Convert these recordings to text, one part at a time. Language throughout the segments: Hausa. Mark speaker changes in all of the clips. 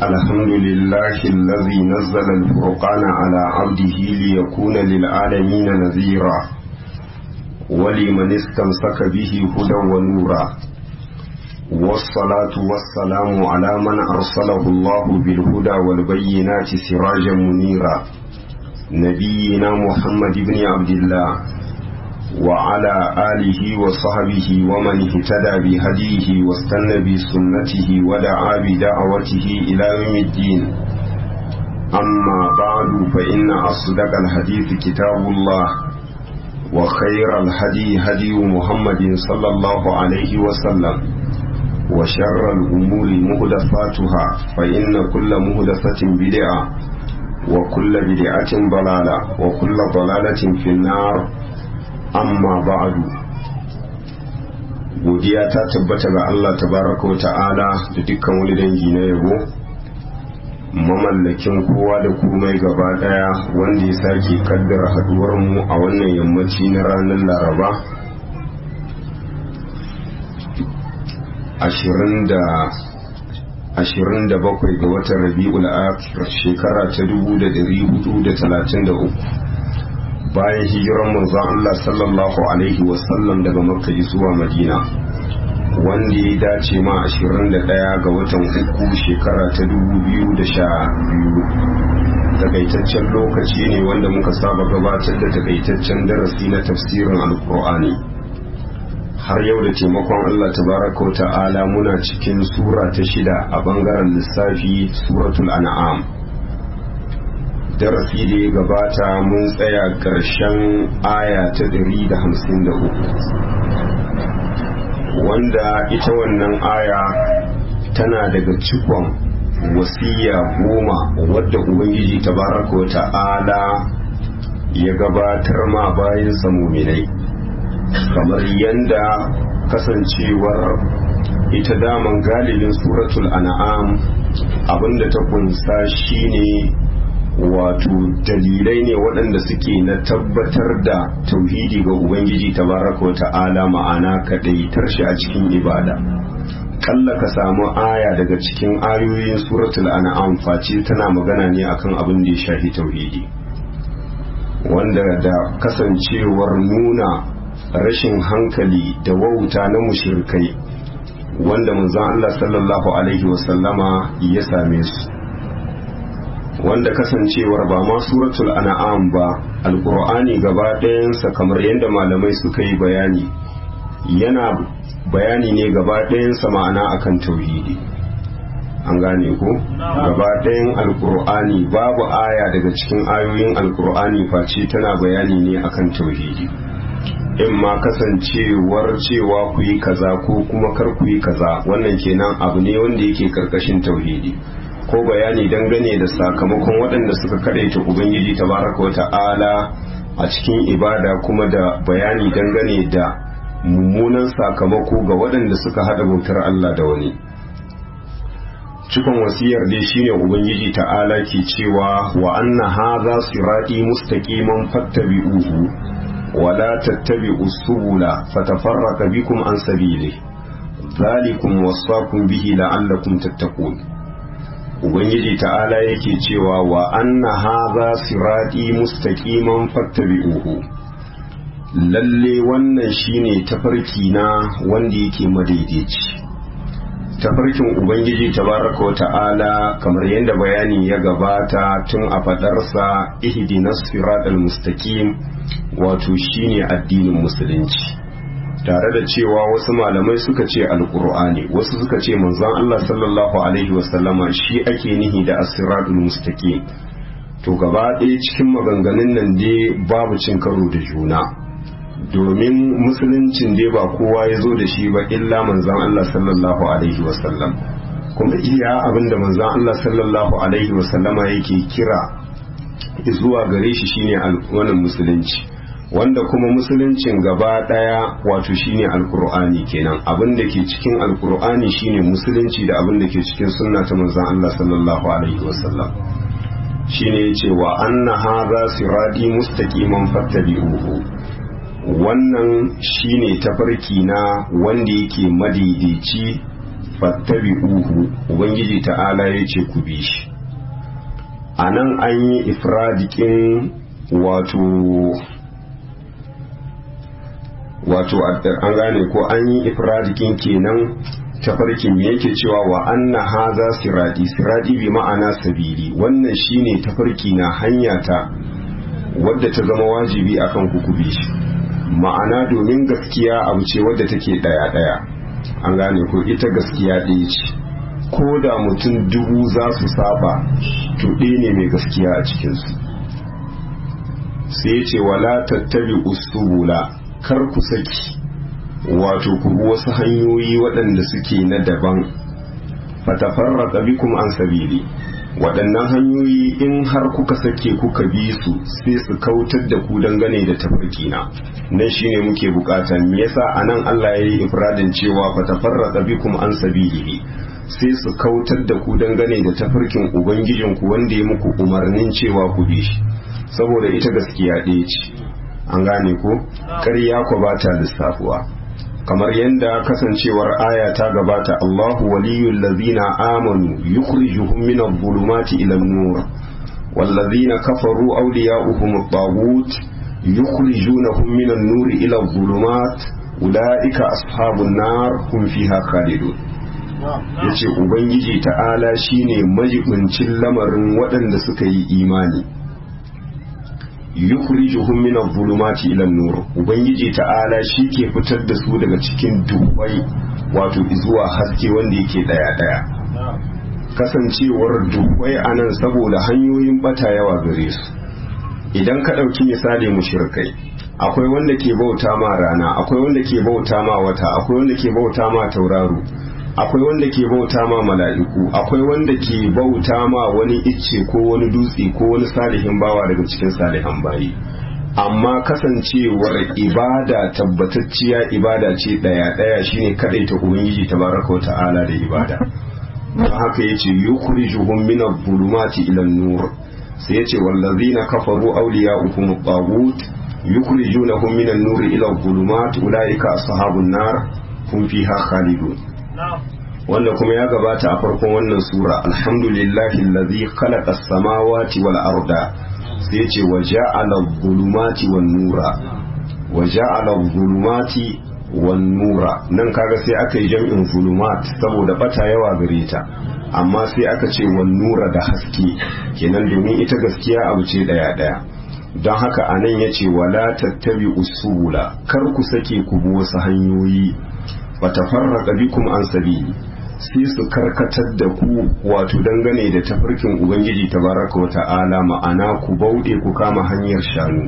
Speaker 1: الحمد لله الذي نزل الفرقان على عبده ليكون للعالمين نذيرا ولمن استمسك به هدى ونورا والصلاة والسلام على من أرسله الله بالهدى والبينات سراجا منيرا نبينا محمد بن عبد الله وعلى آله وصحبه ومن اهتدى بهديه واستنى بسنته ودعا بدعوته إلى يوم الدين أما بعد فإن أصدق الحديث كتاب الله وخير الهدي هدي محمد صلى الله عليه وسلم وشر الأمور مهدفاتها فإن كل مهدفة بدعة وكل بدعة ضلالة وكل ضلالة في النار amma ba'adu godiya ta tabbata ga Allah tabaraka wa ta'ala da dukkan wani dangi na yabo mamallakin kowa da komai gaba daya wanda ya sake kaddara haduwar mu a wannan yammaci na ranar laraba ashirin da bakwai ga watan rabi'ul akhir shekara ta dubu da dari hudu da talatin da uku bayan hijiran manzon Allah sallallahu alaihi wasallam daga makka zuwa madina wanda ya dace ma 21 ga watan uku shekara ta 2012 takaitaccen lokaci ne wanda muka saba gabatar da takaitaccen darasi na tafsirin alkur'ani har yau da taimakon Allah tabaraka ta'ala muna cikin sura ta shida a bangaren lissafi suratul an'am darasi da ya gabata mun tsaya ƙarshen aya ta ɗari da hamsin da uku wanda ita wannan aya tana daga cikon wasiya goma wadda ubangiji tabaraka wa ta'ala ya gabatar ma bayan muminai kamar yanda kasancewar ita daman galibin suratul an'am abinda ta kunsa shine wato dalilai ne waɗanda suke na tabbatar da tauhidi ga ubangiji tabaraka wa ta'ala ma'ana kaɗaitar shi a cikin ibada kalla ka samu aya daga cikin ayoyin suratul an'am face tana magana ne akan abin da ya shafi tauhidi wanda da kasancewar nuna rashin hankali da wauta na mushrikai wanda manzon Allah sallallahu alaihi wasallama ya same su wanda kasancewar ba ma suratul an'am ba alqur'ani gaba ɗayansa kamar yadda malamai suka yi bayani yana bayani ne gaba ɗayansa ma'ana akan tauhidi an gane ko gaba ɗayan alqur'ani babu aya daga cikin ayoyin alqur'ani face tana bayani ne akan tauhidi in ma kasancewar cewa ku yi kaza ko kuma kar ku yi kaza wannan kenan abu ne wanda yake karkashin tauhidi ko bayani dangane da sakamakon waɗanda suka kadaita ubangiji tabaraka wata'ala a cikin ibada kuma da bayani dangane da mummunan sakamako ga waɗanda suka haɗa bautar Allah da wani cikon wasiyar dai shine ubangiji ta'ala ke cewa wa anna hadha sirati mustaqiman fattabi'uhu wa la tattabi'u subula fatafarraqa bikum an sabili dhalikum wasaqum bihi la'allakum tattaqun ubangiji ta'ala yake cewa wa anna hadha sirati mustaqiman fattabi'uhu lalle wannan shine tafarki na wanda yake madaidaici tafarkin ubangiji tabaraka wa ta'ala kamar yadda bayani ya gabata tun a fadarsa ihdinas siratal mustaqim wato shine addinin musulunci tare da cewa wasu malamai suka ce alkur'ani wasu suka ce manzon Allah sallallahu alaihi wasallama shi ake nihi da asiratul mustaqim to gaba ɗaya cikin maganganun nan dai babu cin karo da juna domin musuluncin dai ba kowa ya zo da shi ba illa manzon Allah sallallahu alaihi wasallam kuma iya abinda manzon Allah sallallahu alaihi wasallama yake kira zuwa gare shi shine wannan musulunci wanda kuma musuluncin gaba daya wato shine alkur'ani kenan abin da ke cikin alkur'ani shine musulunci da abin da ke cikin sunna ta manzon Allah sallallahu alaihi wasallam shine yace wa anna hadha sirati mustaqiman fattabi'uhu wannan shine tafarki na wanda yake madaidaici fattabi'uhu ubangiji ta'ala ya ce ku bi shi a nan an yi ifradikin wato wato an gane ko an yi ifradikin kenan tafarkin me yake cewa wa anna haza siradi siradi bi ma'ana sabili wannan shine tafarki na hanya ta wadda ta zama wajibi akan kukubi shi ma'ana domin gaskiya abu ce wadda take daya daya an gane ko ita gaskiya ɗaya ce ko da mutum dubu za su saba to ɗaya ne mai gaskiya a cikinsu sai ce wala tattabi usubula kar ku saki wato ku bi wasu hanyoyi waɗanda suke na daban fatafarraqa bikum an sabili waɗannan hanyoyi in har kuka sake kuka bi su sai su kautar da ku dangane da tafarkina nan shine muke bukata me yasa anan Allah ya yi ifradin cewa fatafarraqa bikum an sabilihi sai su kautar da ku dangane da tafarkin ubangijinku wanda ya muku umarnin cewa ku bi shi saboda ita gaskiya ɗaya ce an gane ko ƙarya ku ba ta lissafuwa kamar yadda kasancewar aya ta gabata Allahu waliyul ladzina amanu yukhrijuhum min adh-dhulumati ila an-nur walladzina kafaru awliya'uhum at-taghut yukhrijunahum min an-nur ila adh-dhulumat ulaika ashabun nar hum fiha khalidun yace ubangiji ta'ala shine majibincin lamarin waɗanda suka yi imani yukhrijuhum min adh-dhulumati ila an-nur ubangiji ta'ala shi ke fitar da su daga cikin dubai wato zuwa haske wanda yake daya daya kasancewar dubai anan saboda hanyoyin bata yawa gare su idan ka dauki misali mushrikai akwai wanda ke bauta ma rana akwai wanda ke bauta ma wata akwai wanda ke bauta ma tauraro akwai wanda ke bauta ma mala'iku akwai wanda ke bauta ma wani icce ko wani dutse ko wani salihin bawa daga cikin salihan bayi amma kasancewar ibada tabbatacciya ibada ce daya daya shine kadai ta ubangiji tabaraka ta'ala da ibada don haka yace yukhrijuhum min adh-dhulumati ila an-nur sai yace wallazina kafaru awliya'uhum at-taghut yukhrijunahum min an-nur ila adh-dhulumat ulaika ashabun nar hum fiha khalidun wanda kuma ya gabata a farkon wannan sura alhamdulillahi allazi khalaqa as-samawati wal arda sai ya ce wa ja'ala adh-dhulumati wan nura wa ja'ala adh-dhulumati wan nura nan kaga sai aka yi jam'in zulumat saboda bata yawa gare ta amma sai aka ce wan nura da haske kenan domin ita gaskiya abu ce daya daya don haka anan yace wala tattabi usula kar ku sake ku bi wasu hanyoyi fatafarraqa bikum an sabili sai su karkatar da ku wato dangane da tafarkin ubangiji tabaraka wa ta'ala ma'ana ku bauɗe ku kama hanyar shanu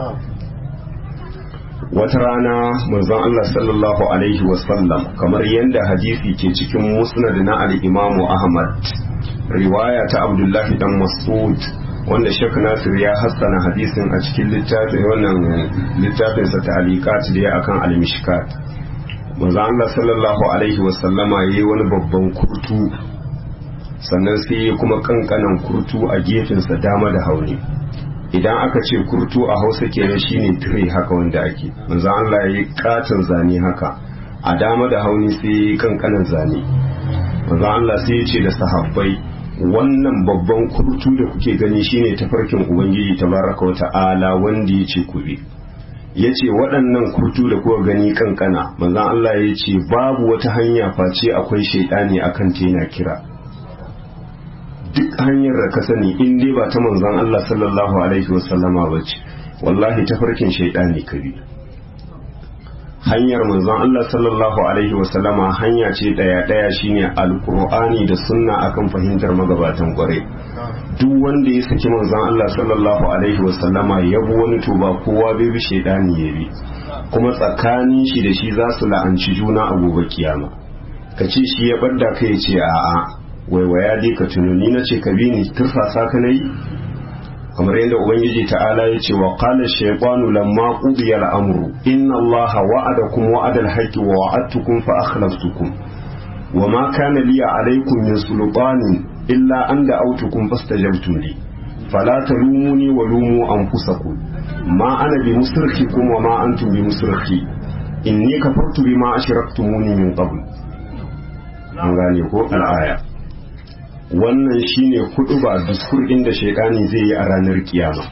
Speaker 1: wata rana manzon Allah sallallahu alaihi wasallam kamar yadda hadisi ke cikin musnad na al-imamu Ahmad riwaya ta Abdullahi dan Mas'ud wanda Sheikh Nasir ya hassana hadisin a cikin littafin wannan littafin sa ta'liqat da ya akan al-mishkat manzo Allah sallallahu alaihi wasallama yayi wani babban kurtu sannan sai ya kuma kankanan kurtu a gefensa dama da hauni idan aka ce kurtu a hausa kenan shine tire haka wanda ake manzo Allah yayi katon zane haka a dama da hauni sai yayi kankanan zane manzo Allah sai ya ce da sahabbai wannan babban kurtu da kuke gani shine tafarkin ubangiji tabaraka wa ta'ala wanda ya ce ku bi ya ce waɗannan kurtu da kuka gani kankana manzan Allah ya ce babu wata hanya face akwai shaidani akan ta yana kira duk hanyar da ka sani in dai ba ta manzan Allah sallallahu alaihi wasallama ba ce wallahi tafarkin shaidani ka bi hanyar manzon Allah sallallahu alaihi wasallama hanya ce daya daya shine alqur'ani da sunna akan fahimtar magabatan kwarai duk wanda ya saki manzon Allah sallallahu alaihi wasallama ya bi wani to ba kowa bai bi shaidani ya bi kuma tsakanin shi da shi za su la'anci juna a gobe kiyama ka ce shi ya barda ka ya ce a'a waiwaya dai ka tunani na ce ka bi ni tursasa ka nayi kamar yadda ubangiji ta'ala ya ce wa qala shaytanu lamma qudiya al-amru inna allaha wa'adakum wa'ada al-haqqi wa wa'adtukum fa akhlaftukum wa ma kana li alaykum min sultanin illa an da'awtukum fastajabtum li fala talumuni wa lumu anfusakum ma ana bi musrikhikum wa ma antum bi musrikhi inni kafartu bima ashraktumuni min qabl an gane ko al'aya wannan shine hudu ba duskur inda shaidani zai yi a ranar kiyama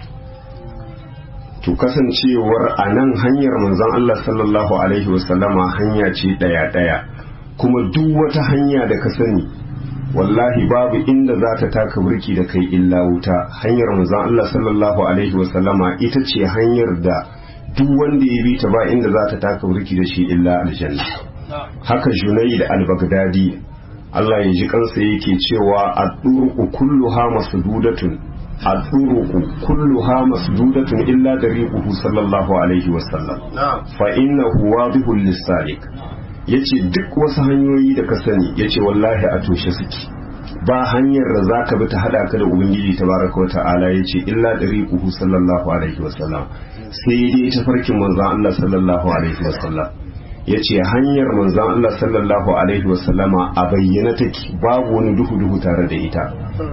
Speaker 1: to kasancewar a nan hanyar manzon Allah sallallahu alaihi wasallama hanya ce daya daya kuma duk wata hanya da ka sani wallahi babu inda za ta taka burki da kai illa wuta hanyar manzon Allah sallallahu alaihi wasallama ita ce hanyar da duk wanda ya bi ta ba inda za ta taka burki da shi illa aljanna haka junayd al-baghdadi Allah ya ji kansa yake cewa ad-duruqu kulluha masdudatun ad-duruqu kulluha masdudatun illa dariquhu sallallahu alaihi wasallam fa innahu wadihul lis-salik yace duk wasu hanyoyi da ka sani yace wallahi a toshe suke ba hanyar da zaka bi ta hada ka da ubangiji tabaraka wa ta'ala yace illa dariquhu sallallahu alaihi wasallam sai dai tafarkin manzon Allah sallallahu alaihi wasallam ya ce hanyar manzan Allah sallallahu Alaihi wasallama a bayyana take babu wani duhu-duhu tare da ita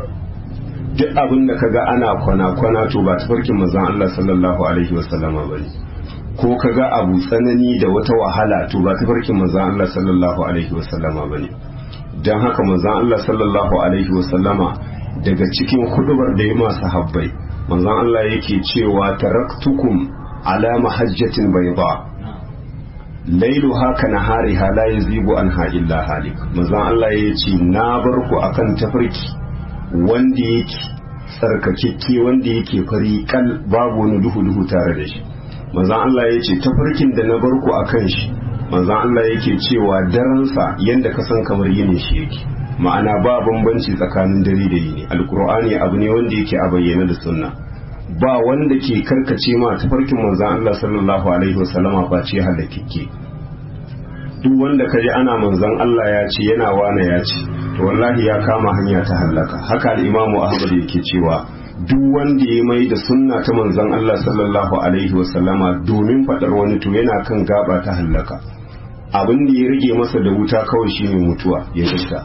Speaker 1: duk abin da kaga ana kwana-kwana to ba tafarkin manzan Allah sallallahu Alaihi wasallama ba ne ko kaga abu tsanani da wata wahala to ba tafarkin manzan Allah sallallahu Alaihi wasallama ba ne don haka manzan Allah sallallahu Alaihi wasallama daga cikin hudubar da ya masu habbai manzan Allah yake cewa taraktukum ala mahajjatin bai ba lailu haka na hari la yazigu an illa halik manzon Allah ya ce na bar ku akan tafarki wanda yake tsarkakekke wanda yake fari kal babu wani duhu duhu tare da shi manzon Allah ya ce tafarkin da na bar ku akan shi manzon Allah yake cewa daransa yanda ka san kamar yini shi yake ma'ana ba bambanci tsakanin dare da yini alkur'ani abu ne wanda yake a bayyana da sunna ba wanda ke karkace ma tafarkin manzan Allah sallallahu alaihi wasallama ba ce halakikke duk wanda ka ji ana manzan Allah ya ce yana wane ya ce to wallahi ya kama hanya ta hallaka haka al-imamu ahmad yake cewa duk wanda ya mai da sunna ta manzan Allah sallallahu alaihi wasallama domin fadar wani to yana kan gaba ta hallaka abin da ya rage masa da wuta kawai shine mutuwa ya fita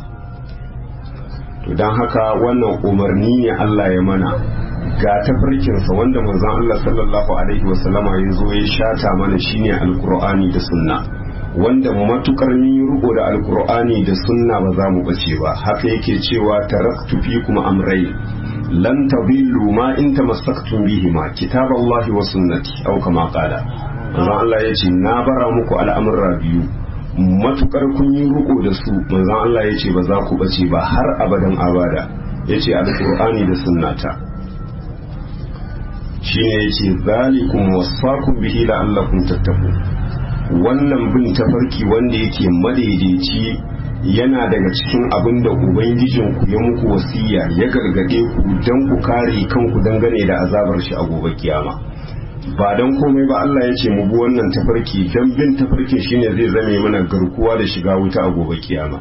Speaker 1: to don haka wannan umarni ne Allah ya mana ga tafarkinsa wanda manzon Allah sallallahu alaihi wasallama ya zo ya shata mana shine alkur'ani da sunna wanda matukar mun riko da alkur'ani da sunna ba za mu bace ba haka yake cewa taraktu fikum amrai lan tadillu ma in tamassaktum bihima kitaballahi wa sunnati aw kama qala manzon Allah ya ce na bara muku al'amurra biyu matukar kun yi riko da su manzon Allah ya ce ba za ku bace ba har abadan abada ya ce alkur'ani da sunnata shine yace zalikum wasaqum bihi la'allakum tattaqun wannan bin tafarki wanda yake madaidaici yana daga cikin abin da ubangijin ku ya muku wasiya ya gargade ku dan ku kare kanku dangane da azabar shi a gobe kiyama ba dan komai ba Allah ya ce mu bi wannan tafarki dan bin tafarkin shine zai zame mana garkuwa da shiga wuta a gobe kiyama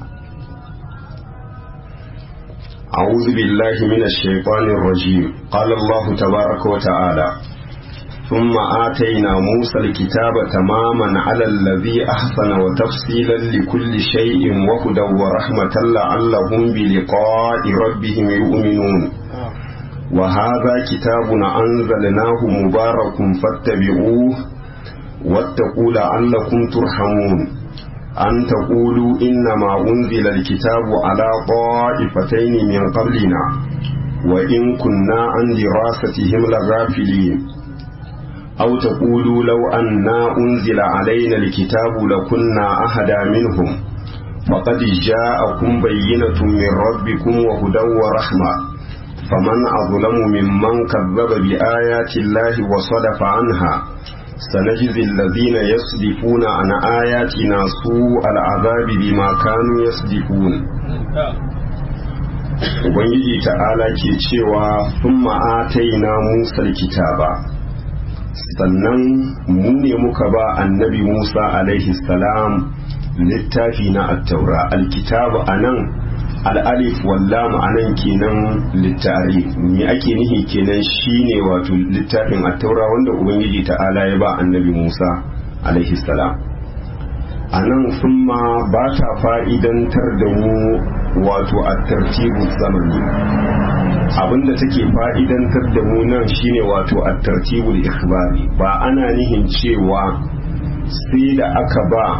Speaker 1: أعوذ بالله من الشيطان الرجيم قال الله تبارك وتعالى ثم آتينا موسى الكتاب تماما على الذي أحسن وتفصيلا لكل شيء وهدى ورحمة لعلهم بلقاء ربهم يؤمنون وهذا كتاب أنزلناه مبارك فاتبعوه واتقوا لعلكم ترحمون أن تقولوا إنما أنزل الكتاب على طائفتين من قبلنا وإن كنا عن دراستهم لغافلين أو تقولوا لو أنا أنزل علينا الكتاب لكنا أهدى منهم فقد جاءكم بينة من ربكم وهدى ورحمة فمن أظلم ممن كذب بآيات الله وصدف عنها سنجزي الذين يصدفون عن آياتنا سوء العذاب بما كانوا يصدفون Ubangiji ta'ala ke cewa sun ma'ataina Musa kitaba sannan mu ne muka ba annabi Musa alaihi salam littafi na attaura alkitabu a nan al'alif wallam a nan kenan littari me ake nihi kenan shine wato littafin attaura wanda ubangiji ta'ala ya ba annabi musa alaihi salam a nan sun ma ba ta fa'idantar da mu wato a tartibu zamani abinda take fa'idantar da mu nan shine wato a tartibul ikhbari ba ana nihin cewa sai da aka ba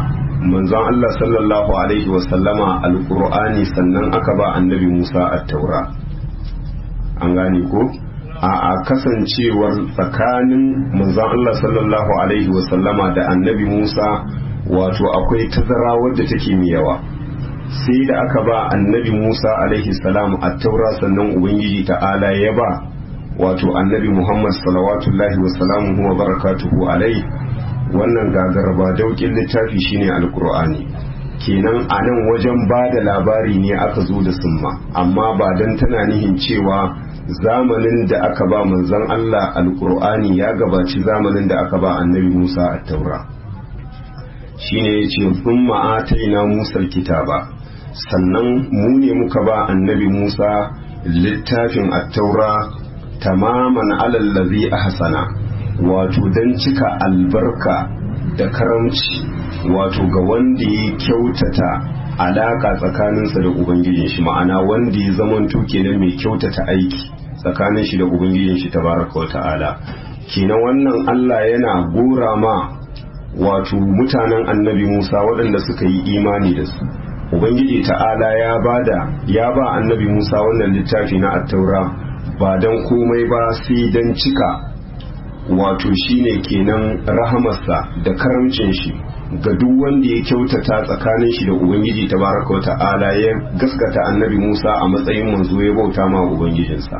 Speaker 1: manzon Allah sallallahu alaihi wasallama alqur'ani sannan aka ba annabi Musa at-taura an gane ko a a kasancewar tsakanin manzon Allah sallallahu alaihi wasallama da annabi Musa wato akwai tazara wadda take mai yawa sai da aka ba annabi Musa alaihi salam at-taura sannan ubangiji ta'ala ya ba wato annabi Muhammad salawatullahi wa salamuhu wa barakatuhu alai wannan gagarba daukin littafi shine alkur'ani kenan a nan wajen ba da labari ne aka zo da summa amma ba don tana nihin cewa zamanin da aka ba manzon Allah alkur'ani ya gabaci zamanin da aka ba annabi Musa a taura shine ya ce summa ataina Musa kitaba sannan mu ne muka ba annabi Musa littafin at-taura tamaman alallazi ahsana wato don cika albarka da karamci wato ga wanda ya kyautata alaka tsakaninsa da ubangijin shi ma'ana wanda ya zamanto kenan mai kyautata aiki tsakanin shi da ubangijin shi tabaraka wa ta'ala kenan wannan Allah yana gora ma wato mutanen annabi Musa waɗanda suka yi imani da su ubangiji ta'ala ya bada ya ba annabi Musa wannan littafi na attaura ba don komai ba sai don cika wato shine kenan rahamarsa da karamcin shi ga duk wanda ya kyautata tsakanin shi da ubangiji tabaraka ta'ala ya gaskata annabi Musa a matsayin manzo ya bauta ma ubangijinsa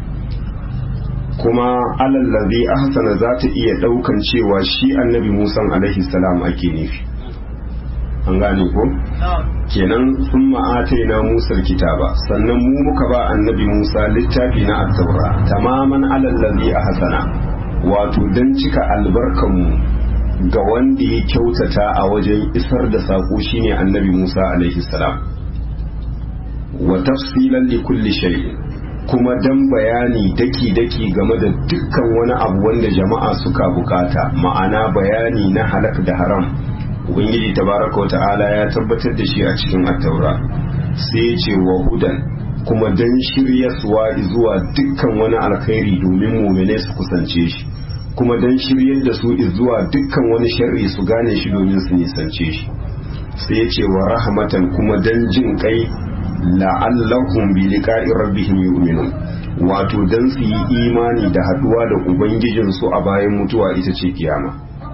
Speaker 1: kuma alallazi ahsana za ta iya daukan cewa shi annabi Musa alaihi salam ake nufi an gane ko kenan sun ma'ataina Musa kitaba sannan mu muka ba annabi Musa littafi na at-taura tamaman alallazi ahsana wato don cika albarkanmu ga wanda ya kyautata a wajen isar da saƙo shine annabi Musa alaihi salam wa tafsilan li kulli shay kuma dan bayani daki-daki game da dukkan wani abu wanda jama'a suka bukata ma'ana bayani na halak da haram ubangiji tabaraka ta'ala ya tabbatar da shi a cikin attaura sai ya ce wa hudan kuma dan shiryaswa zuwa dukkan wani alkhairi domin mumine su kusance shi kuma dan shiryar da su zuwa dukkan wani sharri su gane shi domin su nisance shi sai ya ce wa rahmatan kuma dan jin kai la'allahum bi liqa'i rabbihim yu'minun wato dan su yi imani da haduwa da ubangijin su a bayan mutuwa ita ce kiyama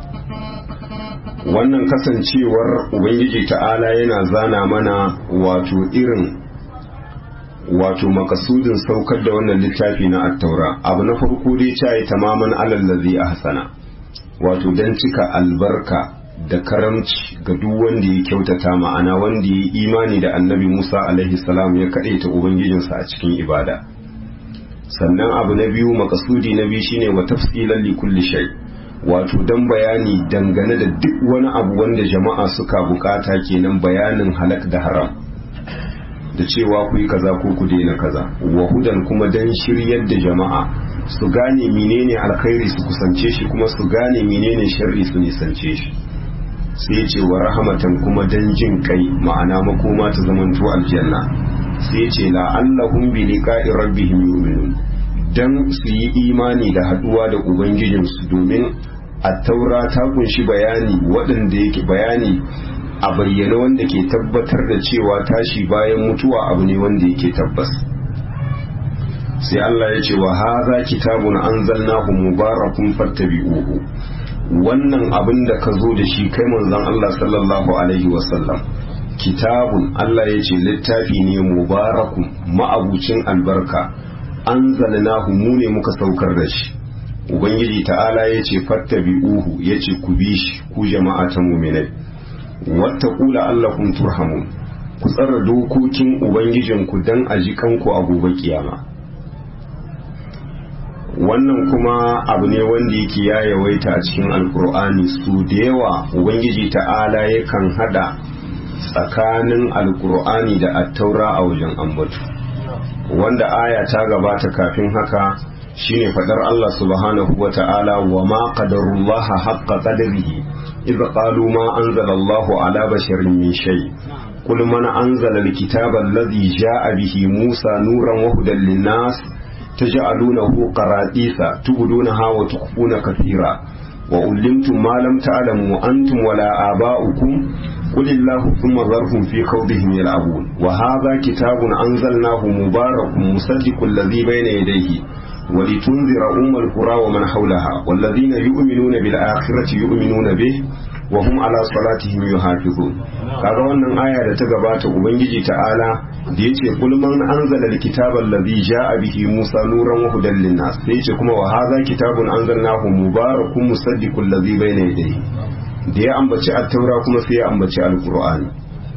Speaker 1: wannan kasancewar ubangiji ta'ala yana zana mana wato irin wato makasudin saukar da wannan littafi na attaura abu na farko dai cayi tamaman alallazi ahsana wato dan cika albarka da karamci ga duk wanda ya kyautata ma'ana wanda ya imani da annabi Musa alaihi salam ya ta ubangijinsa a cikin ibada sannan abu na biyu makasudi na biyu shine wa tafsilan li kulli shay wato dan bayani dangane da duk wani abu wanda jama'a suka bukata kenan bayanin halak da haram da cewa ku yi kaza ko ku daina kaza wa hudan kuma dan shiryar da jama'a su gane menene alkhairi su kusance shi kuma su gane menene sharri su nisance shi sai ce wa rahamatan kuma dan jin kai ma'ana makoma ta zamanto aljanna sai ce la'allahum bi liqa'i rabbihim yu'minun dan su yi imani da haduwa da ubangijinsu domin at-taura ta kunshi bayani waɗanda yake bayani a bayyane wanda ke tabbatar da cewa tashi bayan mutuwa abu ne wanda yake tabbas sai Allah ya ce wa haza kitabun anzalnahu mubarakun fattabi'uhu wannan abin da ka zo da shi kai manzon Allah sallallahu alaihi wasallam kitabun Allah ya ce littafi ne mubarakun ma'abucin albarka anzalnahu mu ne muka saukar da shi ubangiji ta'ala ya ce fattabi'uhu ya ce ku bi shi ku jama'a ta muminai wata kula allakum turhamun ku tsara dokokin ubangijinku don a ji kanku a gobe kiyama wannan kuma abu ne wanda yake ya yawaita a cikin alkur'ani su da yawa ubangiji ta'ala yakan hada tsakanin alkur'ani da attaura a wajen ambatu wanda aya ta gabata kafin haka shine fadar Allah subhanahu wa ta'ala wa ma qadarullaha haqqa qadrihi idh qalu ma anzala Allahu ala basharin min shay qul man anzala alkitaba alladhi ja'a bihi Musa nuran wa hudan lin-nas taj'alunahu qaradisa tubdunaha wa tukhfuna kathira wa ullimtum ma lam ta'lamu antum wala aba'ukum قل الله ثم ذرهم في خوضهم يلعبون وهذا كتاب أنزلناه مبارك مصدق الذي بين يديه ولتنذر أم القرى ومن حولها والذين يؤمنون بالآخرة يؤمنون به وهم على صلاتهم يحافظون kaga wannan aya da ta gabata ubangiji ta'ala da yace kul man anzala alkitaba allazi jaa bihi musa nuran wa hudan linnas sai yace kuma wa hadha kitabun anzalnahu mubarakun musaddiqul ladhi bayna yadayhi da ya ambaci at-taura kuma sai ya ambaci alqur'ani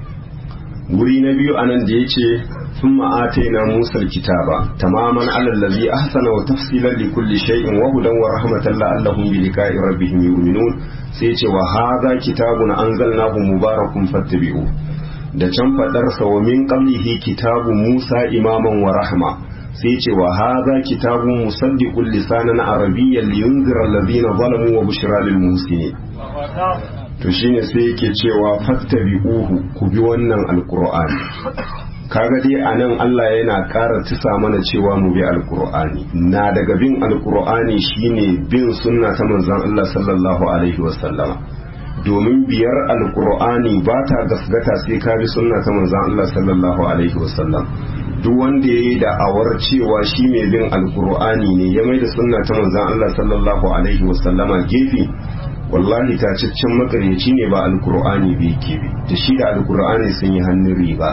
Speaker 1: wuri na biyu anan da yace ثم آتينا موسى الكتاب تماما على الذي أحسن وتفصيلا لكل شيء وهدى ورحمة لعلهم بلقاء ربهم يؤمنون سيتي وهذا كتاب أنزلناه مبارك فاتبعوه da can faɗarsa wa min qablihi kitabu Musa imaman wa rahma sai ce wa hadha kitabun musaddiqul lisanan arabiyyan liyunzira allazina zalamu wa bushra lil muhsinin to shine sai yake cewa fattabi'uhu ku bi wannan alqur'ani kaga dai a nan Allah yana ƙara tisa mana cewa mu bi alkur'ani na daga bin alkur'ani shine bin sunna ta manzon Allah sallallahu alaihi wasallama domin biyar alkur'ani ba ta gasgata sai ka bi sunna ta manzon Allah sallallahu alaihi wasallam duk wanda yayi da awar cewa shi mai bin alkur'ani ne ya mai da sunna ta manzon Allah sallallahu alaihi wasallama gefe wallahi tacaccen makaryaci ne ba alkur'ani bai ke bi da shi da alkur'ani sun yi hannun riba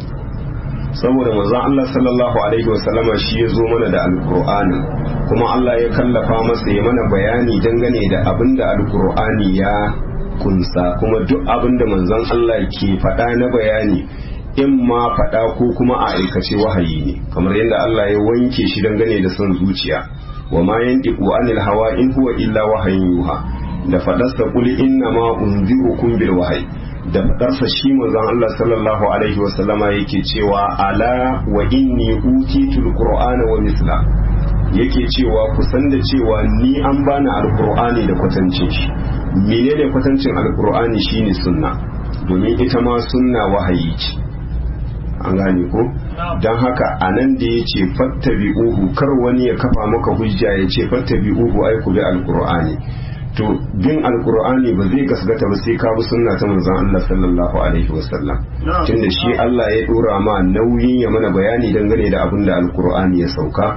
Speaker 1: saboda manzon Allah sallallahu alaihi wasallama shi ya zo mana da alkur'ani kuma Allah ya kallafa masa ya mana bayani dangane da abin da alkur'ani ya kunsa kuma duk abin da manzon Allah ke faɗa na bayani in ma faɗa ko kuma a aikace wahayi ne kamar yadda Allah ya wanke shi dangane da son zuciya wa ma yantiqu anil hawa in huwa illa wahayin yuha da faɗarsa qul inna ma unzirukum bil wahyi da fadarsa shi manzon Allah sallallahu alaihi wa sallama yake cewa ala wa inni utitul qur'ana wa misla yake cewa ku san da cewa ni an bani alqur'ani da kwatancin shi menene kwatancin alqur'ani shine sunna domin ita ma sunna wahayi ce an gane ko don haka a nan da ya ce fattabi'uhu kar wani ya kafa maka hujja ya ce fattabi'uhu ai ku bi alqur'ani to bin alkur'ani ba zai gasgata ba sai ka bi sunna ta manzon Allah sallallahu alaihi wasallam tunda shi Allah ya dora ma nauyin ya mana bayani dangane da abin da alkur'ani ya sauka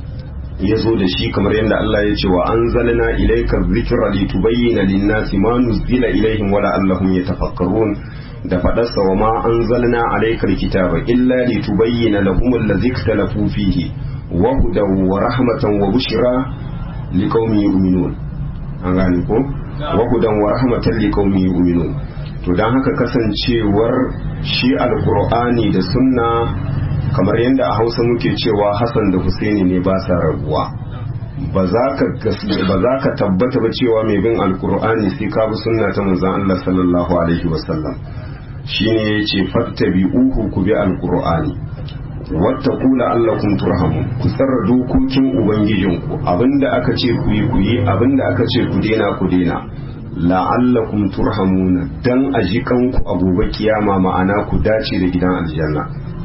Speaker 1: ya zo da shi kamar yadda Allah ya ce wa anzalna ilayka dhikra litubayyana lin-nasi ma nuzila ilayhim wa la'allahum yatafakkarun da fadarsa wa ma anzalna alayka al-kitaba illa litubayyana lahum alladhi ikhtalafu fihi wa hudan wa rahmatan wa bushra liqaumin yu'minun an gane ko wa hudan wa rahmatan liqaumin yu'minun to dan haka kasancewar shi alqur'ani da sunna kamar yadda a Hausa muke cewa Hassan da Husaini ne ba sa rabuwa ba za ka ba za ka tabbata ba cewa mai bin alqur'ani sai ka bi sunna ta manzon Allah sallallahu alaihi wasallam shine yace fattabi'uhu ku bi alqur'ani wata kula allakum turhamun ku tsara dokokin ubangijinku abinda aka ce ku yi ku yi abinda aka ce ku dena ku dena la'allakum turhamuna dan a jikanku a gobe kiyama ma'ana ku dace da gidan aljanna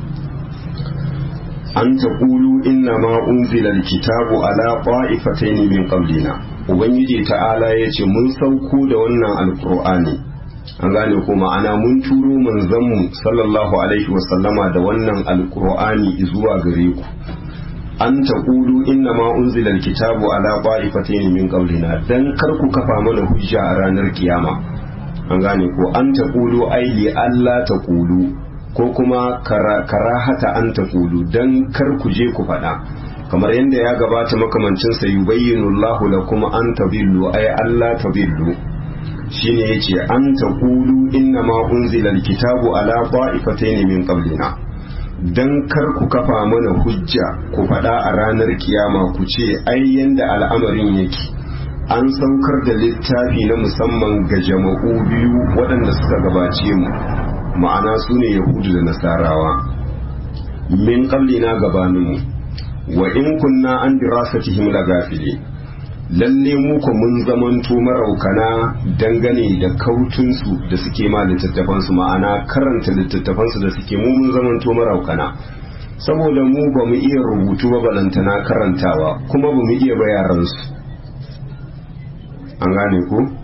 Speaker 1: an ta kulu inna ma unzila alkitabu ala qa'ifatayn min qablina ubangiji ta'ala yace mun sauko da wannan alqur'ani an gane ko ma'ana mun turo manzanmu sallallahu alaihi wasallama da wannan alkur'ani zuwa gare ku an taqulu inna ma unzila alkitabu ala qa'ifatayn min qablina dan kar ku kafa mana hujja a ranar kiyama an gane ko an taqulu ai li alla taqulu ko kuma karahata an taqulu dan kar ku je ku faɗa kamar yadda ya gabata makamancin sa yubayyinu Allahu lakum an tabillu ay alla tabillu shine yace an taqulu inna ma unzila alkitabu ala qa'ifatayn min qablina dan kar ku kafa mana hujja ku faɗa a ranar kiyama ku ce ai yanda al'amarin yake an saukar da littafi na musamman ga jama'u biyu waɗanda suka gabace mu ma'ana su ne yahudu da nasarawa min qablina gabaninmu wa in kunna an dirasatihim lagafili lalle mu ko mun zamanto maraukana dangane da kautunsu da suke ma littattafansu ma'ana karanta littattafansu da suke mu mun zamanto maraukana saboda mu ba mu iya rubutu ba balantana karantawa kuma ba mu iya bayaransu an gane ku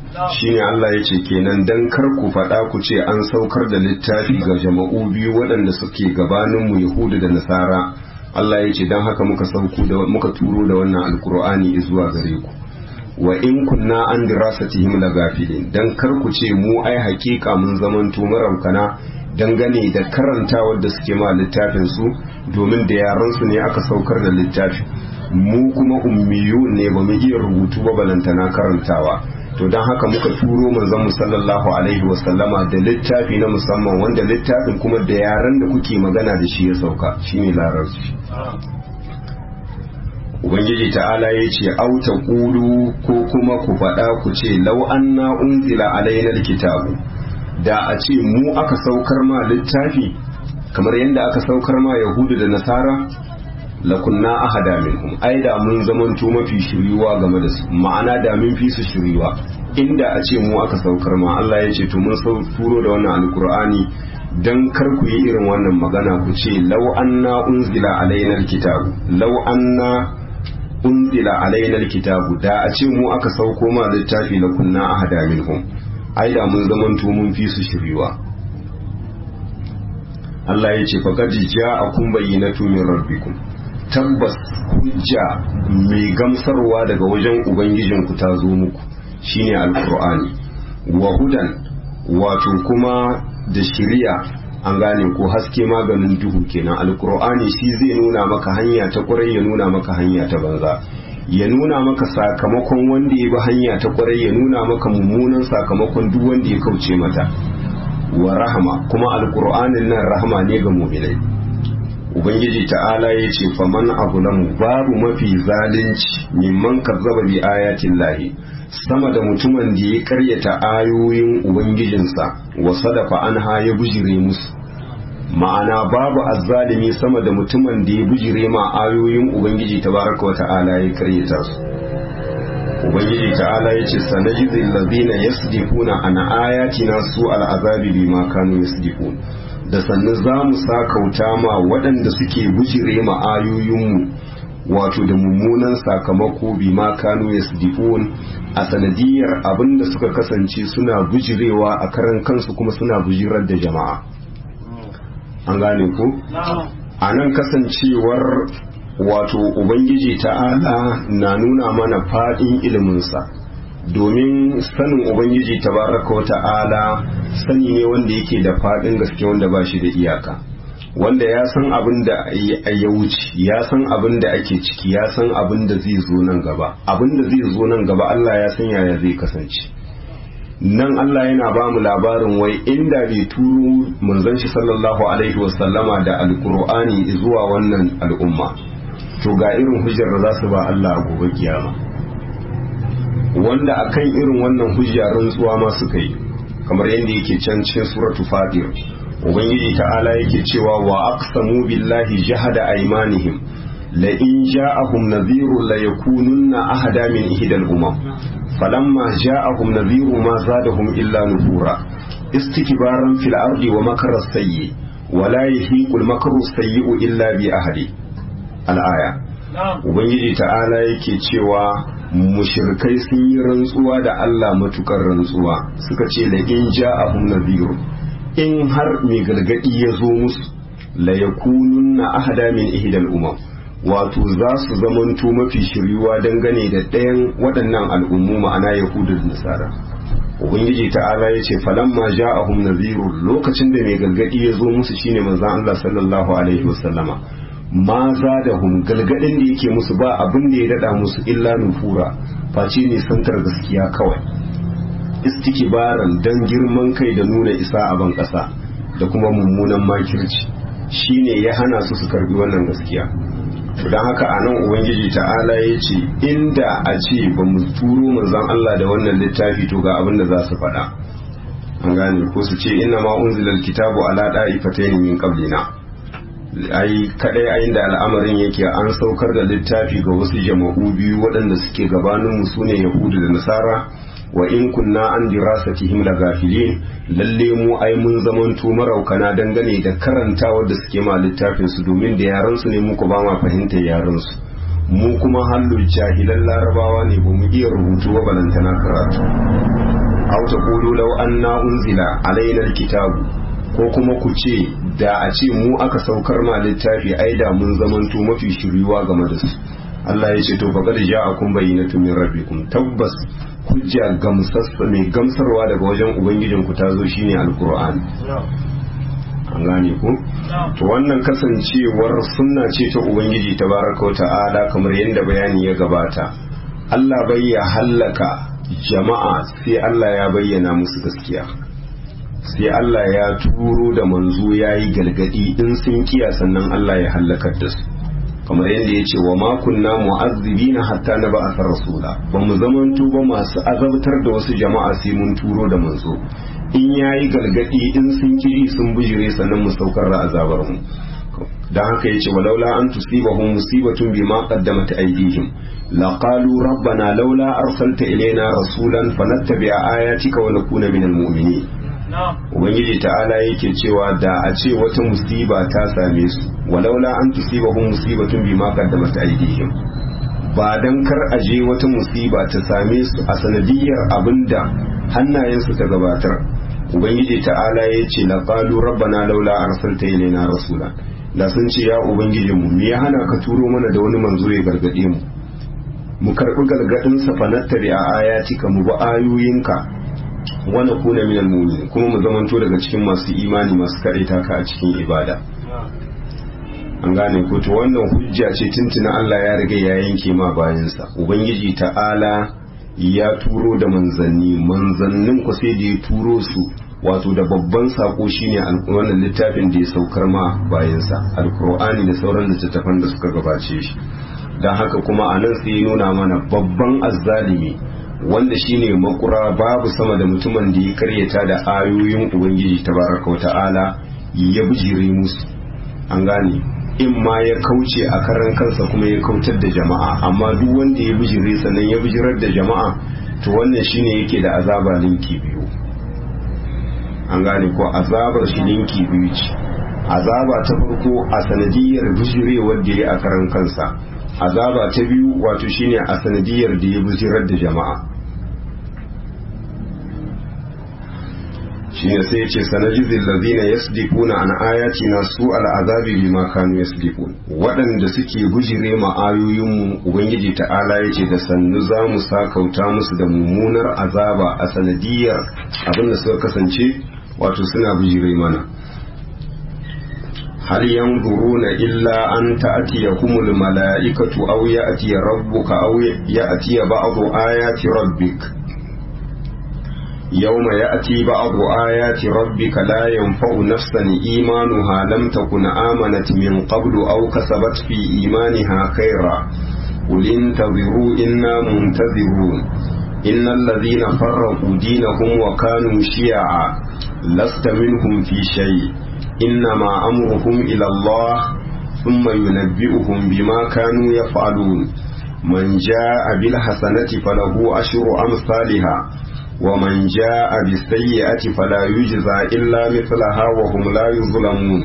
Speaker 1: shine Allah ya ce kenan dan kar ku faɗa ku ce an saukar da littafi ga jama'u biyu waɗanda suke gabaninmu Yahudu da Nasara Allah ya ce dan haka muka sauko da muka turo da wannan alkur'ani zuwa gare ku wa in kunna an dirasatihim lagafilin dan kar ku ce mu ai hakika mun zamanto maraukana dangane da karantawar da suke ma littafin su domin da yaran su ne aka saukar da littafi mu kuma ummiyu ne ba mu iya rubutu ba balantana karantawa to don haka muka turo manzon mu sallallahu alaihi wasallama da littafi na musamman wanda littafin kuma da yaran da kuke magana da shi ya sauka shine larabci ubangiji ta'ala ya ce auta ƙulu ko kuma ku faɗa ku ce lau anna unzila alaina kitabu da a ce mu aka saukar ma littafi kamar yadda aka saukar ma yahudu da nasara lakunna ahada minhum ai da mun zamanto mafi shiriwa game da su ma'ana da mun fi su shiriwa inda a ce mu aka saukar ma Allah ya ce to mun turo da wannan alkur'ani dan kar ku yi irin wannan magana ku ce lau anna unzila alaina alkitabu lau anna unzila alaina alkitabu da a ce mu aka sauko ma littafi la kunna ahada minhum ai da mun zamanto mun fi su shiriwa Allah ya ce faqad ja'akum bayyinatu min rabbikum tabbas hujja mai gamsarwa daga wajen ubangijinku ta zo muku shine alqur'ani wa hudan wato kuma da shiriya an gane ko haske maganin duhu kenan alkur'ani shi zai nuna maka hanya ta kwarai ya nuna maka hanya ta banza ya nuna maka sakamakon wanda ya bi hanya ta kwarai ya nuna maka mummunan sakamakon duk wanda ya kauce mata wa rahama kuma alkur'anin nan rahama ne ga mu'minai ubangiji ta'ala ya ce faman abulamu babu mafi zalunci mimman kazzaba bi ayatin lahi sama da mutumin da ya karyata ayoyin ubangijinsa wa sadafa anha ya bujire musu ma'ana babu azzalimi sama da mutumin da ya bujire ma ayoyin ubangiji tabaraka wa ta'ala ya karyata su ubangiji ta'ala ya ce sanajizil ladina yasdifuna an ayatina su al'azabi bima kanu yasdifun da sannu za mu sakauta ma waɗanda suke bujire ma ayoyinmu wato da mummunan sakamako bi ma kanu yasdifun a sanadiyar abin da suka kasance suna bujirewa a karan kansu kuma suna bujirar da jama'a an gane ku a nan kasancewar wato ubangiji ta'ala na nuna mana faɗin iliminsa domin sanin ubangiji tabaraka wa ta'ala sani ne wanda yake da faɗin gaske wanda ba shi da iyaka wanda ya san abin da ya wuce ya san abin da ake ciki ya san abin da zai zo nan gaba abin da zai zo nan gaba Allah ya san yaya zai kasance nan Allah yana ba mu labarin wai inda bai turo manzon shi sallallahu alaihi wasallama da alkur'ani zuwa wannan al'umma to ga irin hujjar da za su ba Allah a gobe kiyama wanda akan irin wannan hujja rantsuwa ma suka yi kamar yadda yake can cikin suratu fatir ubangiji ta'ala yake cewa wa aqsamu billahi jahada aymanihim la in ja'ahum nadhirun la yakununna ahada min ihdal umam falamma ja'ahum nadhiru ma zadahum illa nufura istikbaran fil ardi wa makara sayyi wa la yahiqul makru sayyi'u illa bi ahli al-aya ubangiji ta'ala yake cewa mushrikai sun yi rantsuwa da Allah matukar rantsuwa suka ce la in ja'ahum nadhirun in har mai gargadi ya zo musu la yakununna ahada min ihdal umam wato za su zamanto mafi shiryuwa dangane da ɗayan waɗannan al'ummu ma'ana yahudu da nasara ubangiji ta'ala ya ce falamma ja'ahum nadhirun lokacin da mai gargadi ya zo musu shine manzon Allah sallallahu alaihi wasallama ma zadahum galgadin da yake musu ba abin da ya dada musu illa nufura face ne santar gaskiya kawai istikibaran dan girman kai da nuna isa a ban ƙasa da kuma mummunan makirci shine ya hana su su karbi wannan gaskiya don haka a nan ubangiji ta'ala ya ce inda a ce ba mu turo manzon Allah da wannan littafi to ga abin da za su faɗa an gane ko su ce inna ma unzilal kitabu ala da'ifatayn min qablina ai kadai ayin da al'amarin yake an saukar da littafi ga wasu jama'u biyu waɗanda suke gabanin mu sune yahudu da nasara wa in kunna an dirasatihim la gafilin lalle mu ai mun zamanto maraukana dangane da karantawar da suke ma littafin su domin da yaran su ne muku ba ma fahimtar yaran su mu kuma hallu jahilan larabawa ne ba mu iya rubutu ba balantana karatu aw taqulu law anna unzila alaina alkitabu ko kuma ku ce da a ce mu aka saukar ma littafi ai da mun zamanto mafi shiryuwa game da su Allah ya ce to faqad ja'akum bayyinatun min rabbikum tabbas hujja gamsassa mai gamsarwa daga wajen ubangijinku ta zo shine alqur'ani an gane ku to wannan kasancewar sunna ce ta ubangiji tabaraka wa ta'ala kamar yadda bayani ya gabata Allah bai ya hallaka jama'a sai Allah ya bayyana musu gaskiya sai Allah ya turo da manzo ya yi galgadi in sun kiya sannan Allah ya hallakar da su kamar yadda ya ce wa makunna mu'azzibina hatta na ba'athar rasula ba mu zamanto ba masu azabtar da wasu jama'a sai mun turo da manzo in yayi galgadi in sun kiri sun bujire sannan mu saukar da azabar mu dan haka yace walaula an tusibahum musibatun bima qaddamat aydihim laqalu rabbana laula arsalta ilaina rasulan fanattabi'a ayatika wa nakuna minal mu'minin ubangiji ta'ala yake cewa da a ce wata musiba ta same su walaula an tusibahum musibatun bima qaddamat aydihim ba dan kar aje wata musiba ta same su a sanadiyar abinda hannayensu ta gabatar ubangiji ta'ala ya ce la qalu rabbana laula arsalta ilaina rasula da sun ce ya ubangiji mu me ya hana ka turo mana da wani manzo ya gargade mu mu karbi gargadin sa fanattari a ayatika mu bi ayoyinka wa nakuna minal mu'minin kuma mu zamanto daga cikin masu imani masu kareta ka a cikin ibada an gane ko to wannan hujja ce tuntuna Allah ya riga ya yanke ma bayansa ubangiji ta'ala ya turo da manzanni manzannin ku sai da ya turo su wato da babban sako shine wannan littafin da ya saukar ma bayansa alkur'ani da sauran littattafan da suka gabace shi don haka kuma a nan sai ya nuna mana babban azzalimi wanda shine makura babu sama da mutumin da ya karyata da ayoyin ubangiji tabaraka wa ta'ala ya bijire musu an gane in ma ya kauce a karan kansa kuma ya kautar da jama'a amma duk wanda ya bijire sannan ya bijirar da jama'a to wannan shine yake da azaba linki biyu an gane ko azabar shi linki biyu ce azaba ta farko a sanadiyar bijirewar da ya a karan kansa azaba ta biyu wato shine a sanadiyar da ya bijirar da jama'a shine sai yace sanajizil ladina yasdiquna an ayatina su al'azabi bima kanu yasdiqun waɗanda suke bujire ma ayoyin mu ubangiji ta'ala yace da sannu za mu sakauta musu da mummunar azaba a sanadiyar abinda suka kasance wato suna bujire mana hal yanzuruna illa an ta'tiyahumul mala'ikatu aw ya'tiya rabbuka aw ya'tiya ba'du ayati rabbik يوم يأتي بعض آيات ربك لا ينفع نفسا إيمانها لم تكن آمنت من قبل أو كسبت في إيمانها خيرا قل انتظروا إنا منتظرون إن الذين فرقوا دينهم وكانوا شيعا لست منهم في شيء إنما أمرهم إلى الله ثم ينبئهم بما كانوا يفعلون من جاء بالحسنة فله أشر أمثالها ومن جاء بالسيئة فلا يجزى إلا مثلها وهم لا يظلمون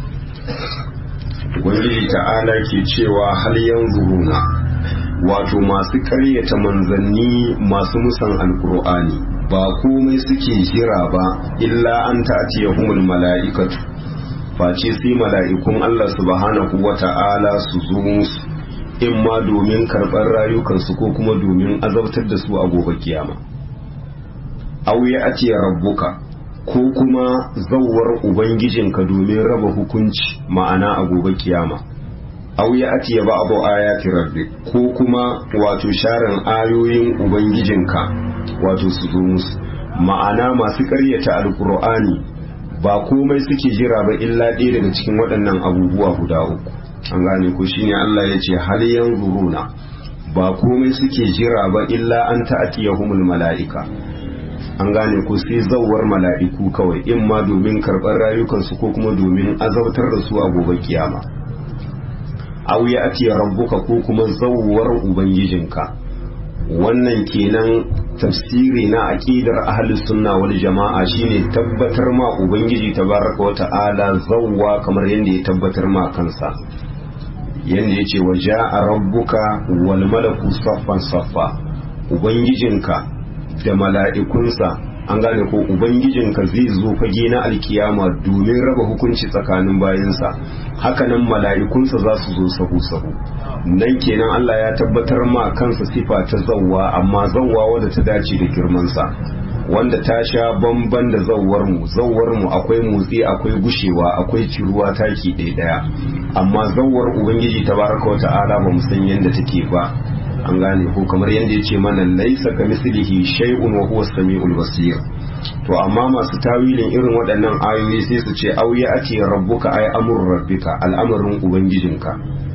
Speaker 1: Ubangiji ta'ala ke cewa hal yanzuruna wato masu karyata manzanni masu musan alkur'ani ba komai suke jira ba illa an ta'tiyahumul mala'ikatu face sai mala'ikun Allah subhanahu wa ta'ala su zo musu in ma domin karɓar rayukansu ko kuma domin azabtar da su a gobe kiyama. aw ya atiya rabbuka ko kuma zawwar ubangijinka domin raba hukunci ma'ana a gobe kiyama aw ya atiya ba'du ayati rabbi ko kuma wato sharan ayoyin ubangijinka wato su zo musu ma'ana masu ƙaryata alkur'ani ba komai suke jira ba illa ɗaya daga cikin waɗannan abubuwa guda uku an gane ko shine Allah ya ce hal yanzuruna ba komai suke jira ba illa an ta'tiyahumul mala'ika an gane ko sai zawar mala'iku kawai in ma domin karɓar rayukansu ko kuma domin azabtar da su a gobe kiyama aw ya atiya rabbuka ko kuma zawar ubangijinka wannan kenan tafsiri na aqidar ahli sunna wal jama'a shine tabbatar ma ubangiji tabaraka wa ta'ala zawwa kamar yadda ya tabbatar ma kansa yadda yace wa ja'a rabbuka wal malaku saffan saffa ubangijinka da mala'ikunsa an gane ko ubangijinka zai zo fage na alkiyama domin raba hukunci tsakanin bayansa hakanan mala'ikunsa za su zo sahu-sahu nan kenan Allah ya tabbatar ma kansa sifa ta zawwa amma zawwa wadda ta dace da girmansa wanda ta sha bamban da zawwar mu zawwar mu akwai motsi akwai gushewa akwai ciruwa taki ɗaya ɗaya amma zawwar ubangiji tabaraka wa ta'ala ba mu san yadda take ba an gane ko kamar yadda ya ce mana laisa ka mislihi shay'un wa huwa samiul basir to amma masu tawilin irin waɗannan ayoyi sai su ce auya ake rabbuka ay amrul rabbika al'amarin ubangijinka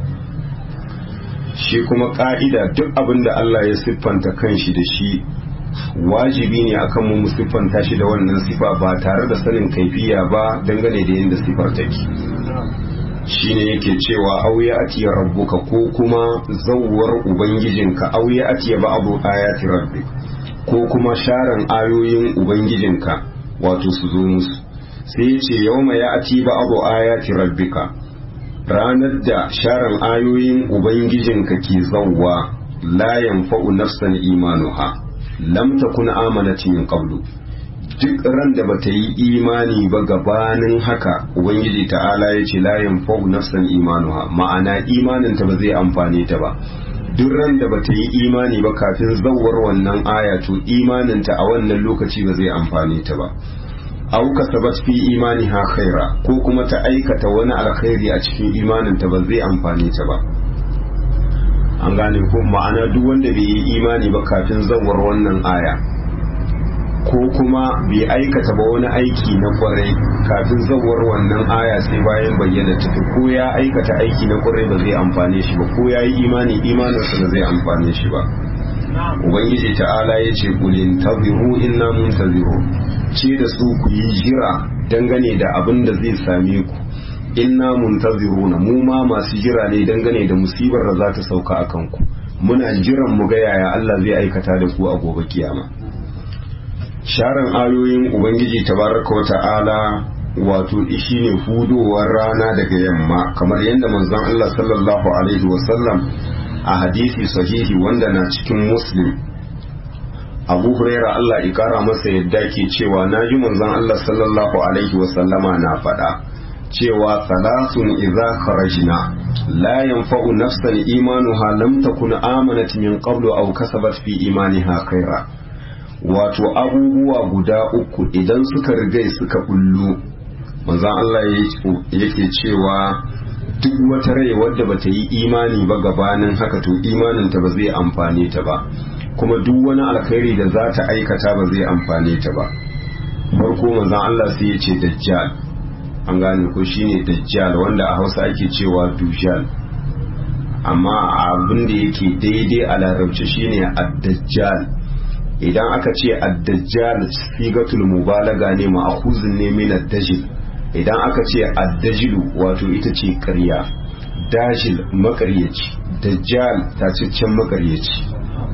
Speaker 1: shi kuma ka'ida duk abin da Allah ya siffanta kanshi da shi wajibi ne akan mu siffanta shi da wannan sifa ba tare da sanin kaifiya ba dangane da yadda sifar take shine yake cewa auya atiya rabbuka ko kuma zawwar ubangijinka auya atiya ba abu ayati rabbi ko kuma sharan ayoyin ubangijinka wato su zo musu sai ya ce yawma ya ati ba abu ayati rabbika ranar da sharan ayoyin ubangijinka ke zawwa la yanfa'u nafsan imanuha lam takun amanat min qablu duk ran da bata yi imani ba gabanin haka ubangiji ta'ala ya ce layin fa'u nafsan imanuha ma'ana imaninta ba zai amfane ta ba duk ran da bata yi imani ba kafin zawar wannan aya to imaninta a wannan lokaci ba zai amfane ta ba au kasabat fi imaniha khaira ko kuma ta aikata wani alkhairi a cikin imaninta ba zai amfane ta ba an gane ko ma'ana duk wanda bai yi imani ba kafin zawar wannan aya ko kuma bai aikata ba wani aiki na kwarai kafin zawar wannan aya sai bayan bayyana tafi ko ya aikata aiki na kwarai ba zai amfane shi ba ko ya yi imani imaninsa ba zai amfane shi ba ubangiji ta'ala ya ce kulin tabiru inna muntaziru ce da su ku yi jira dangane da abin da zai same ku inna muntaziruna mu ma masu jira ne dangane da musibar da za ta sauka a kanku muna jiran mu ga yaya Allah zai aikata da ku a gobe kiyama sharan ayoyin ubangiji tabaraka wa ta'ala wato shi ne hudowar rana daga yamma kamar yadda manzon Allah sallallahu alaihi wasallam a hadisi sahihi wanda na cikin muslim abu huraira Allah ikara masa yadda ke cewa na ji manzon Allah sallallahu alaihi wasallama na faɗa cewa salasun idza kharajna la yanfa'u nafsan imanuha lam takun amanat min qablu aw kasabat fi imaniha khaira wato abubuwa guda uku idan suka rigai suka bullo manzon Allah yake cewa duk wata rai wadda bata yi imani ba gabanin haka to imaninta ba zai amfane ta ba kuma duk wani alkhairi da za ta aikata ba zai amfane ta ba farko manzon Allah sai ya ce dajjal an gane ko shine dajjal wanda a Hausa ake cewa dujjal amma abin da yake daidai a larabci shine ad-dajjal idan aka ce ad-dajjal sigatul mubalaga ne ma'khuzun ne min ad-dajjal idan aka ce ad-dajjal wato ita ce ƙarya dajil makaryaci dajjal tacaccen makaryaci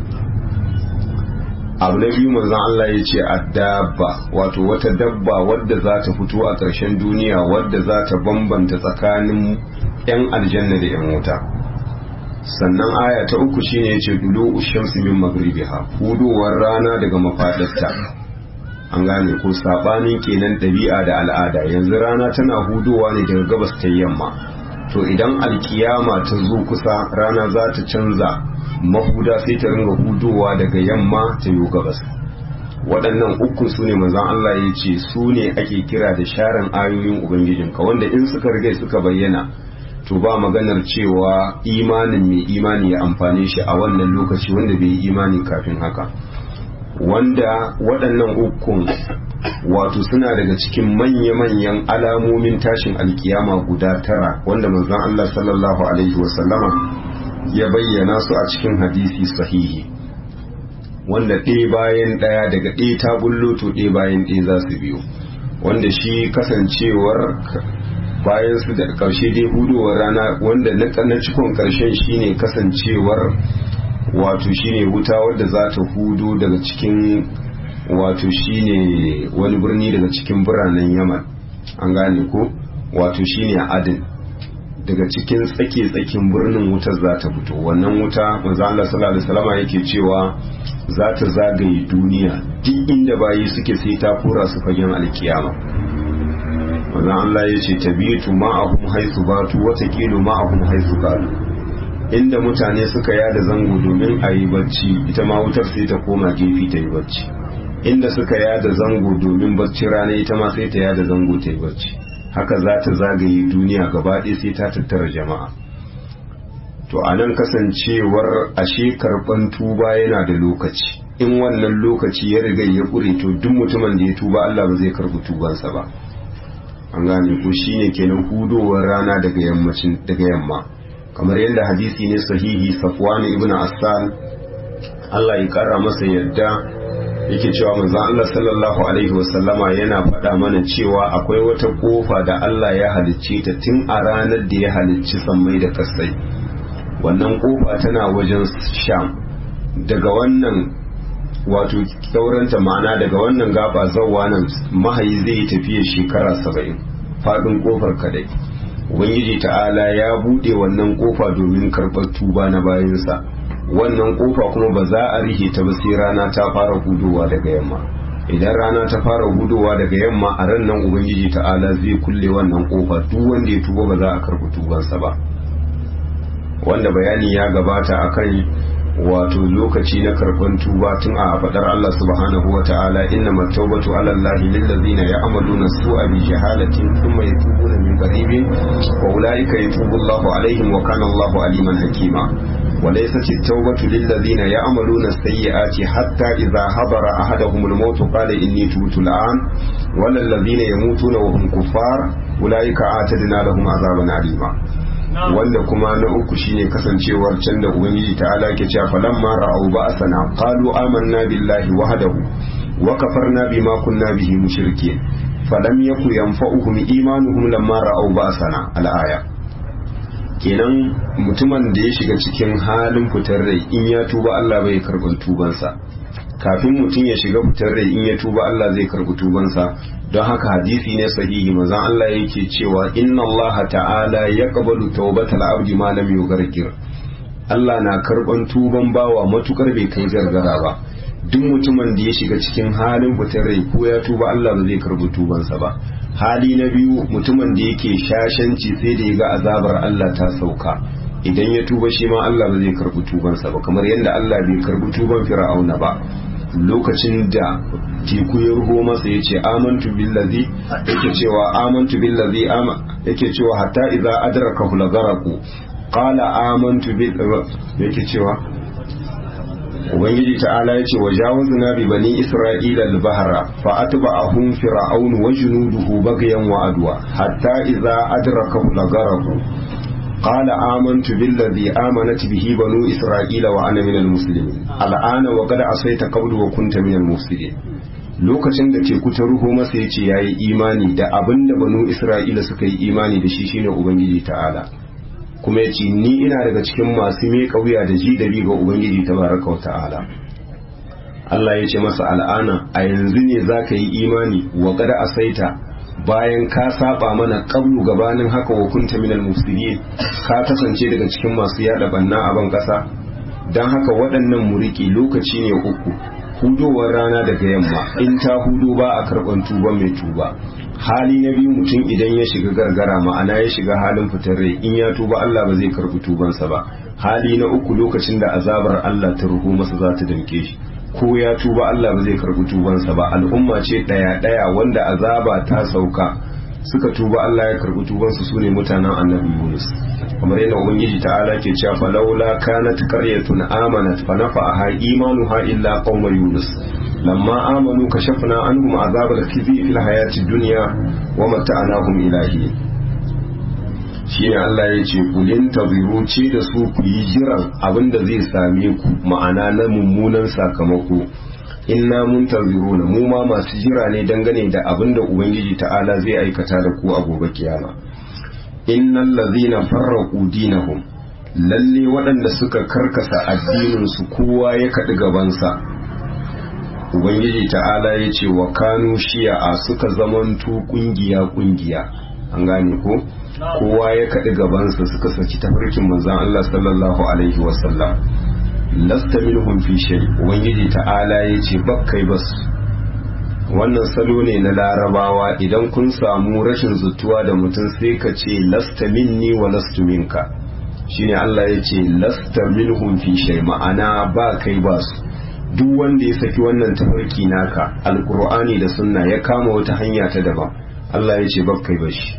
Speaker 1: abu na biyu manzon Allah ya ce addabba wato wata dabba wadda za ta fito a ƙarshen duniya wadda za ta bambanta tsakanin 'yan aljanna da 'yan wuta sannan aya ta uku shine yace dulu ushamsi min magribiha hudowar rana daga mafadarta an gane ko sabanin kenan ɗabi'a da al'ada yanzu rana tana hudowa ne daga gabas ta yamma to idan alkiyama ta zo kusa rana za ta canza mahuda sai ta ringa hudowa daga yamma ta yi gabas waɗannan uku su ne manzon Allah ya ce su ne ake kira da sharan ayoyin ubangijinka wanda in suka riga suka bayyana to ba maganar cewa imanin mai imani ya amfane shi a wannan lokaci wanda bai yi imani kafin haka wanda waɗannan ukun wato suna daga cikin manya-manyan alamomin tashin alkiyama guda tara wanda manzon Allah sallallahu alaihi wasallama ya bayyana su a cikin hadisi sahihi wanda ɗaya bayan ɗaya daga ɗaya ta bullo to ɗaya bayan ɗaya za su biyo wanda shi kasancewar bayan su da ƙarshe dai hudowar rana wanda na cikon ƙarshen shine kasancewar wato shine wuta wadda za ta hudu daga cikin wato shine wani birni daga cikin biranen yaman an gane ko wato shine adin daga cikin tsake-tsakin birnin wutar za ta fito wannan wuta manzo Allah sallallahu alaihi wasallam yake cewa za ta zagaye duniya duk inda bayi suke sai ta kura su fagen alkiyama manzo Allah ya ce tabitu ma'ahum haisu batu wata kilo ma'ahum haisu qalu inda mutane suka yada zango domin a yi bacci ita ma wutar sai ta koma gefe ta yi bacci inda suka yada zango domin bacci rana ita ma sai ta yada zango ta yi bacci haka za ta zagaye duniya gaba ɗaya sai ta tattara jama'a to a nan kasancewar ashe karɓan tuba yana da lokaci in wannan lokaci ya riga ya ƙure to duk mutumin da ya tuba Allah ba zai karɓi tubansa ba an gane ko shine kenan hudowar rana daga yammacin daga yamma kamar yadda hadisi ne sahihi safwan ibn asal Allah ya kara masa yadda yake cewa manzon Allah sallallahu alaihi wasallama yana faɗa mana cewa akwai wata kofa da Allah ya halicce ta tun a ranar da ya halicci sammai da kasai wannan kofa tana wajen sham daga wannan wato sauranta ma'ana daga wannan gaba zawwa nan mahayi zai tafiya shekara saba'in faɗin kofar kadai ubangiji ta'ala ya buɗe wannan kofa domin karɓar tuba na bayansa wannan kofa kuma ba za a rihe ta ba sai rana ta fara hudowa daga yamma idan rana ta fara hudowa daga yamma a ran nan ubangiji ta'ala zai kulle wannan kofa duk wanda ya tuba ba za a karɓi tubansa ba wanda bayani ya gabata akan wato lokaci na karban tuba tun a fadar Allah subhanahu wa ta'ala inna matawbatu ala Allah lil ladina ya'maluna su'a bi jahalatin thumma yatubuna min qaribin wa ulaika yatubu Allahu alaihim wa kana Allahu aliman hakima وليست التوبة للذين يعملون السيئات حتى إذا حضر أحدهم الموت قال إني تبت الآن ولا الذين يموتون وهم كفار أولئك أعتدنا لهم عذابا عليما wanda kuma na uku shine kasancewar can da ubangiji ta'ala ke cewa falamma ra'au ba'sana qalu amanna billahi wahdahu wa kafarna bima kunna bihi mushrikeen falam yaku yanfa'uhum imanuhum lamma ra'au ba'sana al-aya kenan mutumin da ya shiga cikin halin fitar rai in ya tuba Allah bai karɓar tubansa kafin mutum ya shiga fitar rai in ya tuba Allah zai karɓi tubansa don haka hadisi ne sahihi mazan Allah yake cewa inna Allah ta'ala ya qabalu tawbatal abdi ma lam yughargir Allah na karban tuban bawa matukar bai kai gargara ba duk mutumin da ya shiga cikin halin fitar rai ko ya tuba Allah ba zai karbi tubansa ba hali na biyu mutumin da yake shashanci sai da ya ga azabar Allah ta sauka idan ya tuba shi ma Allah ba zai karbi tubansa ba kamar yadda Allah bai karbi tuban fir'auna ba lokacin da teku ya ruho masa ya ce amantu billazi yake cewa amantu billazi yake cewa hatta idza adraka hulagaraku qala amantu bil yake cewa ubangiji ta'ala yace wa jawazna bi bani isra'ila al-bahra fa atba'ahum fir'aun wa junuduhu baghyan wa adwa hatta idza adraka hulagaraku قال آمنت بالذي آمنت به بنو إسرائيل وأنا من المسلمين الآن وقد عصيت قبل وكنت من المفسدين lokacin da teku ta ruho masa ya ce ya yi imani da abin da banu isra'ila suka yi imani da shi shine ubangiji ta'ala kuma ya ce ni ina daga cikin masu miƙa wuya da ji dari ga ubangiji ta baraka wa ta'ala Allah ya ce masa al'ana a yanzu ne za ka yi imani wa kada asaita bayan ka saba mana qablu gabanin haka wa kunta minal mufsidin ka kasance daga cikin masu yada banna a ban kasa dan haka waɗannan muriki lokaci ne uku hudowar rana daga yamma in ta hudu ba a karban tuba mai tuba hali na biyu mutum idan ya shiga gargara ma'ana ya shiga halin fitar rai in ya tuba Allah ba zai karbi tubansa ba hali na uku lokacin da azabar Allah ta ruhu masa za ta damke shi ko ya tuba Allah ba zai karbi tubansa ba al'umma ce daya daya wanda azaba ta sauka suka tuba Allah ya karbi tubansu sune mutanen annabi Yunus kamar yadda ubangiji ta'ala ke cewa falawla kanat qaryatun amanat fa nafa'aha imanuha illa qauma yunus lamma amanu kashafna anhum azabal khizi fil hayati dunya wa mata'nahum ilahi shine Allah ya ce kulin taziru ce da su ku yi jiran abin da zai same ku ma'ana na mummunan sakamako inna mun taziruna mu ma masu jira ne dangane da abin da ubangiji ta'ala zai aikata da ku a gobe kiyama innal ladhina farraqu dinahum lalle waɗanda suka karkasa addinin su kowa ya kaɗi gabansa ubangiji ta'ala ya ce wa kanu shi'a suka zamanto kungiya kungiya an gane ko kowa ya kaɗi gabansa suka saki tafarkin manzon Allah sallallahu alaihi wasallam lasta minhum fi shay ubangiji ta'ala yace bakkai bas wannan salo ne na larabawa idan kun samu rashin zutuwa da mutum sai ka ce lasta minni wa lastu minka shine Allah ya ce lasta minhum fi shay ma'ana ba kai ba su duk wanda ya saki wannan tafarki naka alqur'ani da sunna ya kama wata hanya ta daban Allah ya ce bakkai ba shi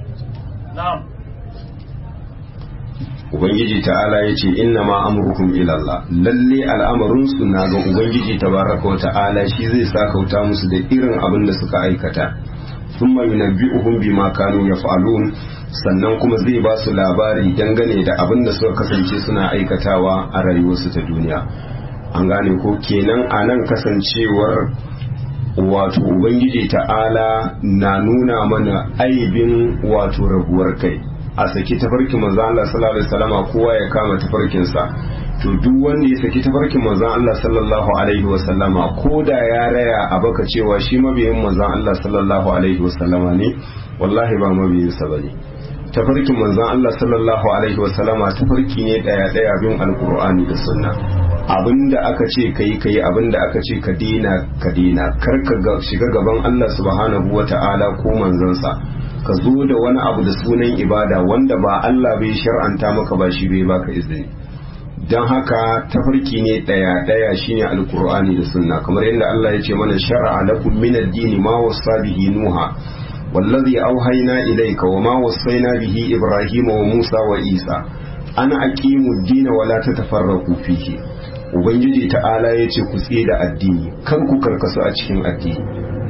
Speaker 1: ubangiji ta'ala ya ce inna ma amrukum ila Allah lalle al'amarin su na ga ubangiji tabaraka wa ta'ala shi zai sa kauta musu da irin abin da suka aikata thumma yunabbi'uhum bima kanu yaf'alun sannan kuma zai ba su labari dangane da abin da suka kasance suna aikatawa a rayuwarsu ta duniya an gane ko kenan a nan kasancewar wato ubangiji ta'ala na nuna mana aibin wato rabuwar kai a saki tafarkin manzon Allah sallallahu alaihi wasallama kowa ya kama tafarkin sa to duk wanda ya saki tafarkin manzon Allah sallallahu alaihi wasallama ko da ya raya a baka cewa shi mabiyin manzon Allah sallallahu alaihi wasallama ne wallahi ba mabiyin sa bane tafarkin manzon Allah sallallahu alaihi wasallama tafarki ne daya daya bin alqur'ani da sunna abinda aka ce kai kai abinda aka ce ka dina ka dina kar ka shiga gaban Allah subhanahu wata'ala ko manzansa ka zo da wani abu da sunan ibada wanda ba Allah bai shar'anta maka ba shi bai baka izini don haka tafarki ne daya daya shine alqur'ani da sunna kamar yadda Allah ya ce mana shar'a lakum min ad-din ma wasa bihi nuha wallazi auhayna ilayka wa ma wasaina bihi ibrahima wa musa wa isa ana aqimu ad-din wa la tatafarraqu fihi ubangiji ta'ala ya ce ku tsaye da addini kan ku karkasu a cikin addini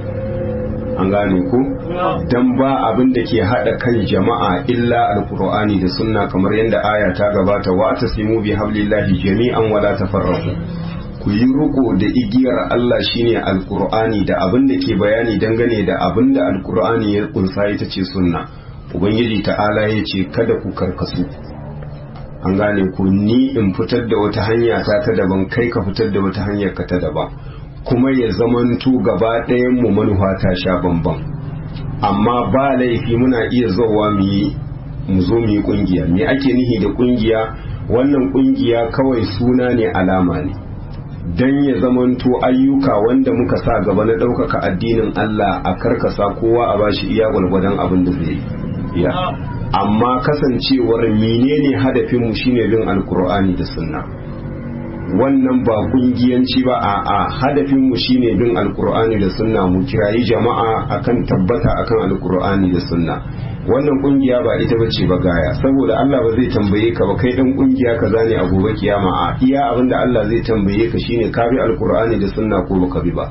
Speaker 1: an gane ku dan ba abin da ke hada kan jama'a illa alqur'ani da sunna kamar yadda aya ta gabata wa tasimu bi hablillahi jami'an wala tafarraqu ku yi riko da igiyar Allah shine alqur'ani da abin da ke bayani dangane da abin da alqur'ani ya kunsa ita ce sunna ubangiji ta'ala ya ce kada ku karkasu an gane ku ni in fitar da wata hanya ta ta daban kai ka fitar da wata hanyar ka ta daban kuma ya zamanto gaba ɗayan mu manufa ta sha bamban amma ba laifi muna iya zowa mu yi mu zo mu yi kungiya me ake nihi da kungiya wannan kungiya kawai suna ne alama ne dan ya zamanto ayyuka wanda muka sa gaba na ɗaukaka addinin Allah a karkasa kowa a bashi iya gwalgwadon abin da zai iya amma kasancewar menene hadafinmu shine bin alkur'ani da sunna wannan ba kungiyanci ba a a hadafinmu shine bin alkur'ani da sunna mu kirayi jama'a akan tabbata akan alkur'ani da sunna wannan kungiya ba ita bace ba gaya saboda Allah ba zai tambaye ka ba kai dan kungiya kaza ne a gobe kiyama a iya abinda Allah zai tambaye ka shine ka bi alkur'ani da sunna ko baka bi ba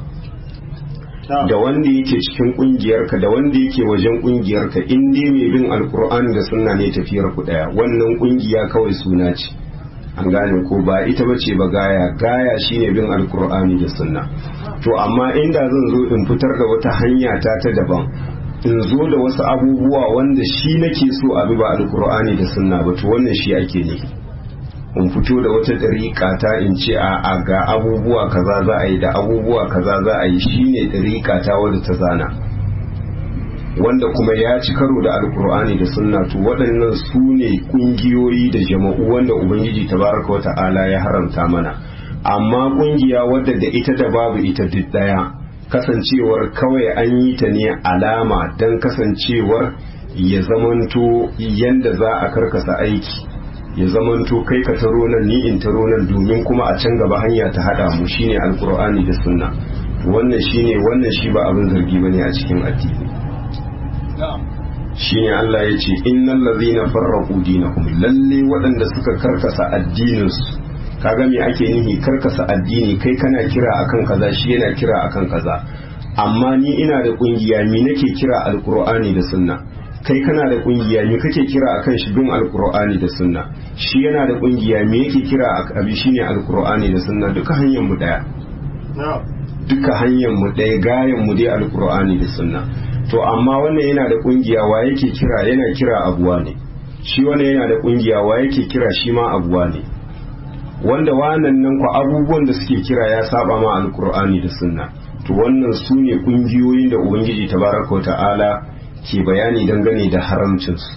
Speaker 1: da wanda yake cikin kungiyarka da wanda yake wajen kungiyarka in dai mai bin alkur'ani da sunna ne tafiyar ku daya wannan kungiya kawai suna ce an gane ko ba ita bace ba gaya gaya shine bin alkur'ani da sunna to amma inda zan zo in fitar da wata hanya ta ta daban in zo da wasu abubuwa wanda shi nake so a bi ba alkur'ani da sunna ba to wannan shi ake ne in fito da wata ɗariƙa ta in ce a ga abubuwa kaza za a yi da abubuwa kaza za a yi shine ɗariƙa ta wadda ta zana wanda kuma ya ci karo da alkur'ani da sunna to waɗannan su ne ƙungiyoyi da jama'u wanda ubangiji tabaraka wa ta'ala ya haramta mana amma ƙungiya wadda da ita da babu ita duk ɗaya kasancewar kawai an yi ta ne alama don kasancewar ya zamanto yanda za a karkasa aiki ya zamanto kai ka taro nan ni in taro nan domin kuma a can gaba hanya ta hada mu shine alkur'ani da sunna wannan shine wannan shi ba abin zargi bane a cikin addini shine Allah ya ce innal ladzina farraqu dinahum lalle waɗanda suka karkasa addininsu kaga me ake nihi karkasa addini kai kana kira akan kaza shi yana kira akan kaza amma ni ina da kungiya mi nake kira alkur'ani da sunna kai kana da kungiya me kake kira akan shi bin alkur'ani da sunna shi yana da kungiya me yake kira abi shine alkur'ani da sunna duka hanyar mu daya duka hanyar mu daya gayan mu dai alkur'ani da sunna to amma wannan yana da kungiya wa yake kira yana kira abuwa ne shi wannan yana da kungiya wa yake kira shi ma abuwa ne wanda wannan nan ku abubuwan da suke kira ya saba ma alkur'ani da sunna to wannan su ne kungiyoyin da ubangiji tabaraka wa ta'ala ke bayani dangane da haramcinsu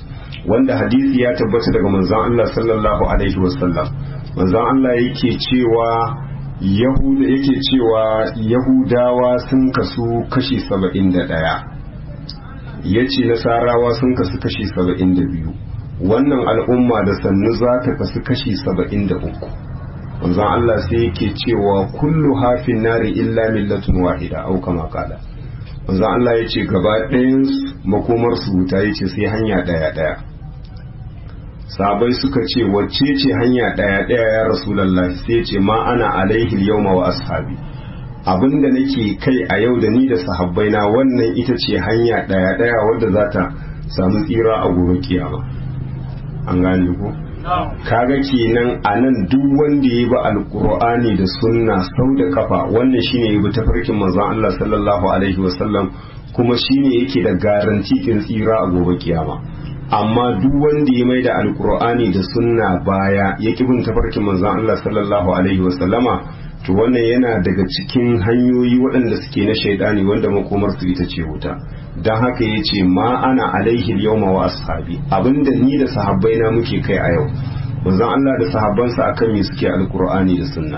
Speaker 1: wanda hadisi ya tabbata daga manzon Allah sallallahu alaihi wasallam manzon Allah yake cewa yahuda yake cewa yahudawa sun kasu kashi saba'in da ɗaya ya ce nasarawa sun kasu kashi saba'in da biyu wannan al'umma da sannu za ta kasu kashi saba'in da uku manzon Allah sai yake cewa kullu hafin nari illa millatun wahida au kama kala manzon Allah ya ce gaba ɗayan makomar su wuta ya ce sai hanya ɗaya ɗaya sabai suka ce wacce ce hanya ɗaya ɗaya ya rasulallah sai ce ma ana alaihi yawma wa ashabi abinda nake kai a yau da ni da sahabbaina wannan ita ce hanya ɗaya ɗaya wadda za ta samu tsira a gobe kiyama an gane ko kaga kenan a nan duk wanda ya bi alkur'ani da sunna sau da kafa wannan shine ya bi tafarkin manzon Allah sallallahu alaihi wasallam kuma shine yake da garanti kin tsira a gobe kiyama amma duk wanda ya mai da alkur'ani da sunna baya ya ki bin tafarkin manzon Allah sallallahu alaihi wasallama to wannan yana daga cikin hanyoyi waɗanda suke na shaidani wanda makomar su ita ce wuta don haka ya ce ma ana alaihi yawma wa ashabi abinda ni da sahabbai na muke kai a yau manzon Allah da sahabbansa akan me suke alkur'ani da sunna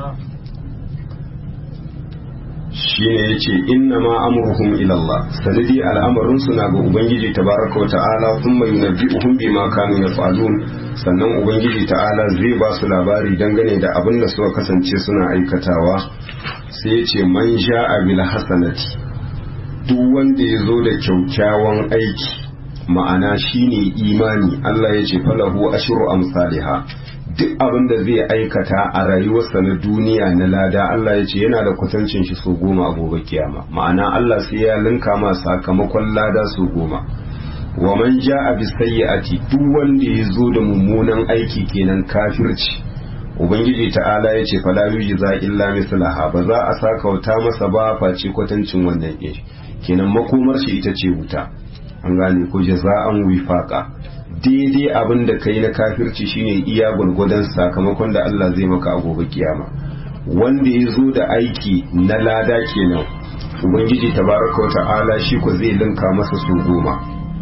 Speaker 1: shine yace inna ma amruhum ila Allah sanadi al'amarin su na ga ubangiji tabaraka wa ta'ala thumma yunabbi'uhum bima kanu yaf'alun sannan ubangiji ta'ala zai ba su labari dangane da abin da suka kasance suna aikatawa sai yace man sha'a bil hasanati duk wanda ya zo da kyaukyawan aiki ma'ana shine imani Allah ya ce falahu ashru amsalha duk abin da zai aikata a rayuwarsa na duniya na lada Allah ya ce yana da kwatancin shi so goma a gobe kiyama ma'ana Allah sai ya linka ma sakamakon lada so goma wa man ja'a bis sayyi'ati duk wanda ya zo da mummunan aiki kenan kafirci ubangiji ta'ala ya ce fala yujza illa mislaha ba za a sakauta masa ba face kwatancin wannan ɗin kenan makomar shi ita ce wuta an gane ko jaza'an wifaqa daidai abin da kai na kafirci shine iya gwargwadon sakamakon da Allah zai maka a gobe kiyama wanda ya zo da aiki na lada kenan ubangiji tabaraka wata'ala shi ko zai linka masa su goma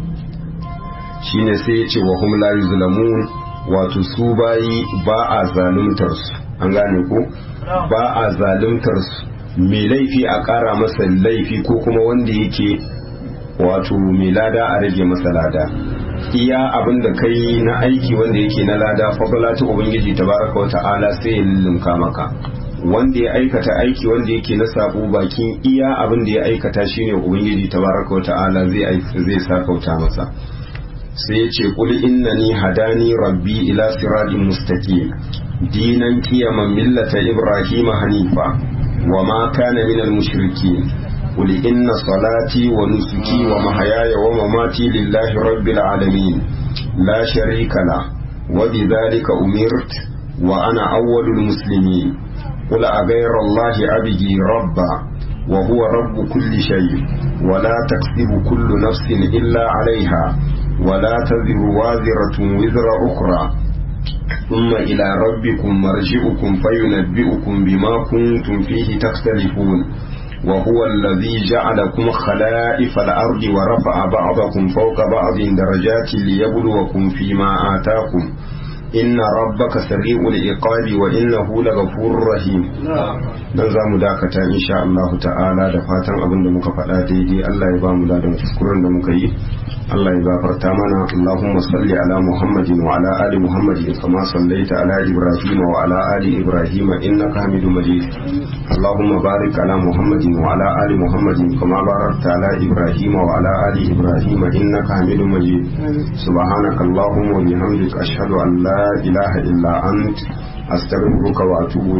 Speaker 1: shine sai ya ce wa hum la yuzlamun wato su bayi ba a zaluntar su an gane ko ba a zaluntar su mai laifi a ƙara masa laifi ko kuma wanda yake wato mai lada a rage masa lada iya abin da kai na aiki wanda yake na lada fadala ta ubangiji tabaraka wata'ala sai ya lullunka maka wanda ya aikata aiki wanda yake na sabo bakin iya abin da ya aikata shine ubangiji tabaraka wata'ala zai zai sakauta masa sai ya ce qul innani hadani rabbi ila siratin mustaqim dinan qiyaman millata ibrahima hanifa wa ma kana minal mushrikin قل إن صلاتي ونسكي ومحياي ومماتي لله رب العالمين لا شريك له وبذلك أمرت وأنا أول المسلمين قل أغير الله أبغي ربا وهو رب كل شيء ولا تكسب كل نفس إلا عليها ولا تذر وازرة وزر أخرى ثم إلى ربكم مرجعكم فينبئكم بما كنتم فيه تختلفون وهو الذي جعلكم خلائف الأرض ورفع بعضكم فوق بعض درجات ليبلوكم فيما آتاكم إن ربك سريع العقاب وإنه لغفور رحيم dan za mu dakata insha Allah ta'ala da fatan abin da muka faɗa daidai Allah ya ba mu ladan kuskuren da muka yi Allah ya gafarta mana Allahumma salli ala Muhammadin wa ala ali Muhammadin kama sallaita ala Ibrahim wa ala ali Ibrahim innaka Hamidum Majid Allahumma barik ala Muhammadin wa ala ali Muhammadin kama barakta ala Ibrahim wa ala ali Ibrahim innaka Hamidum Majid subhanaka Allahumma wa bihamdika ashhadu an la ilaha illa ant astaghfiruka wa atubu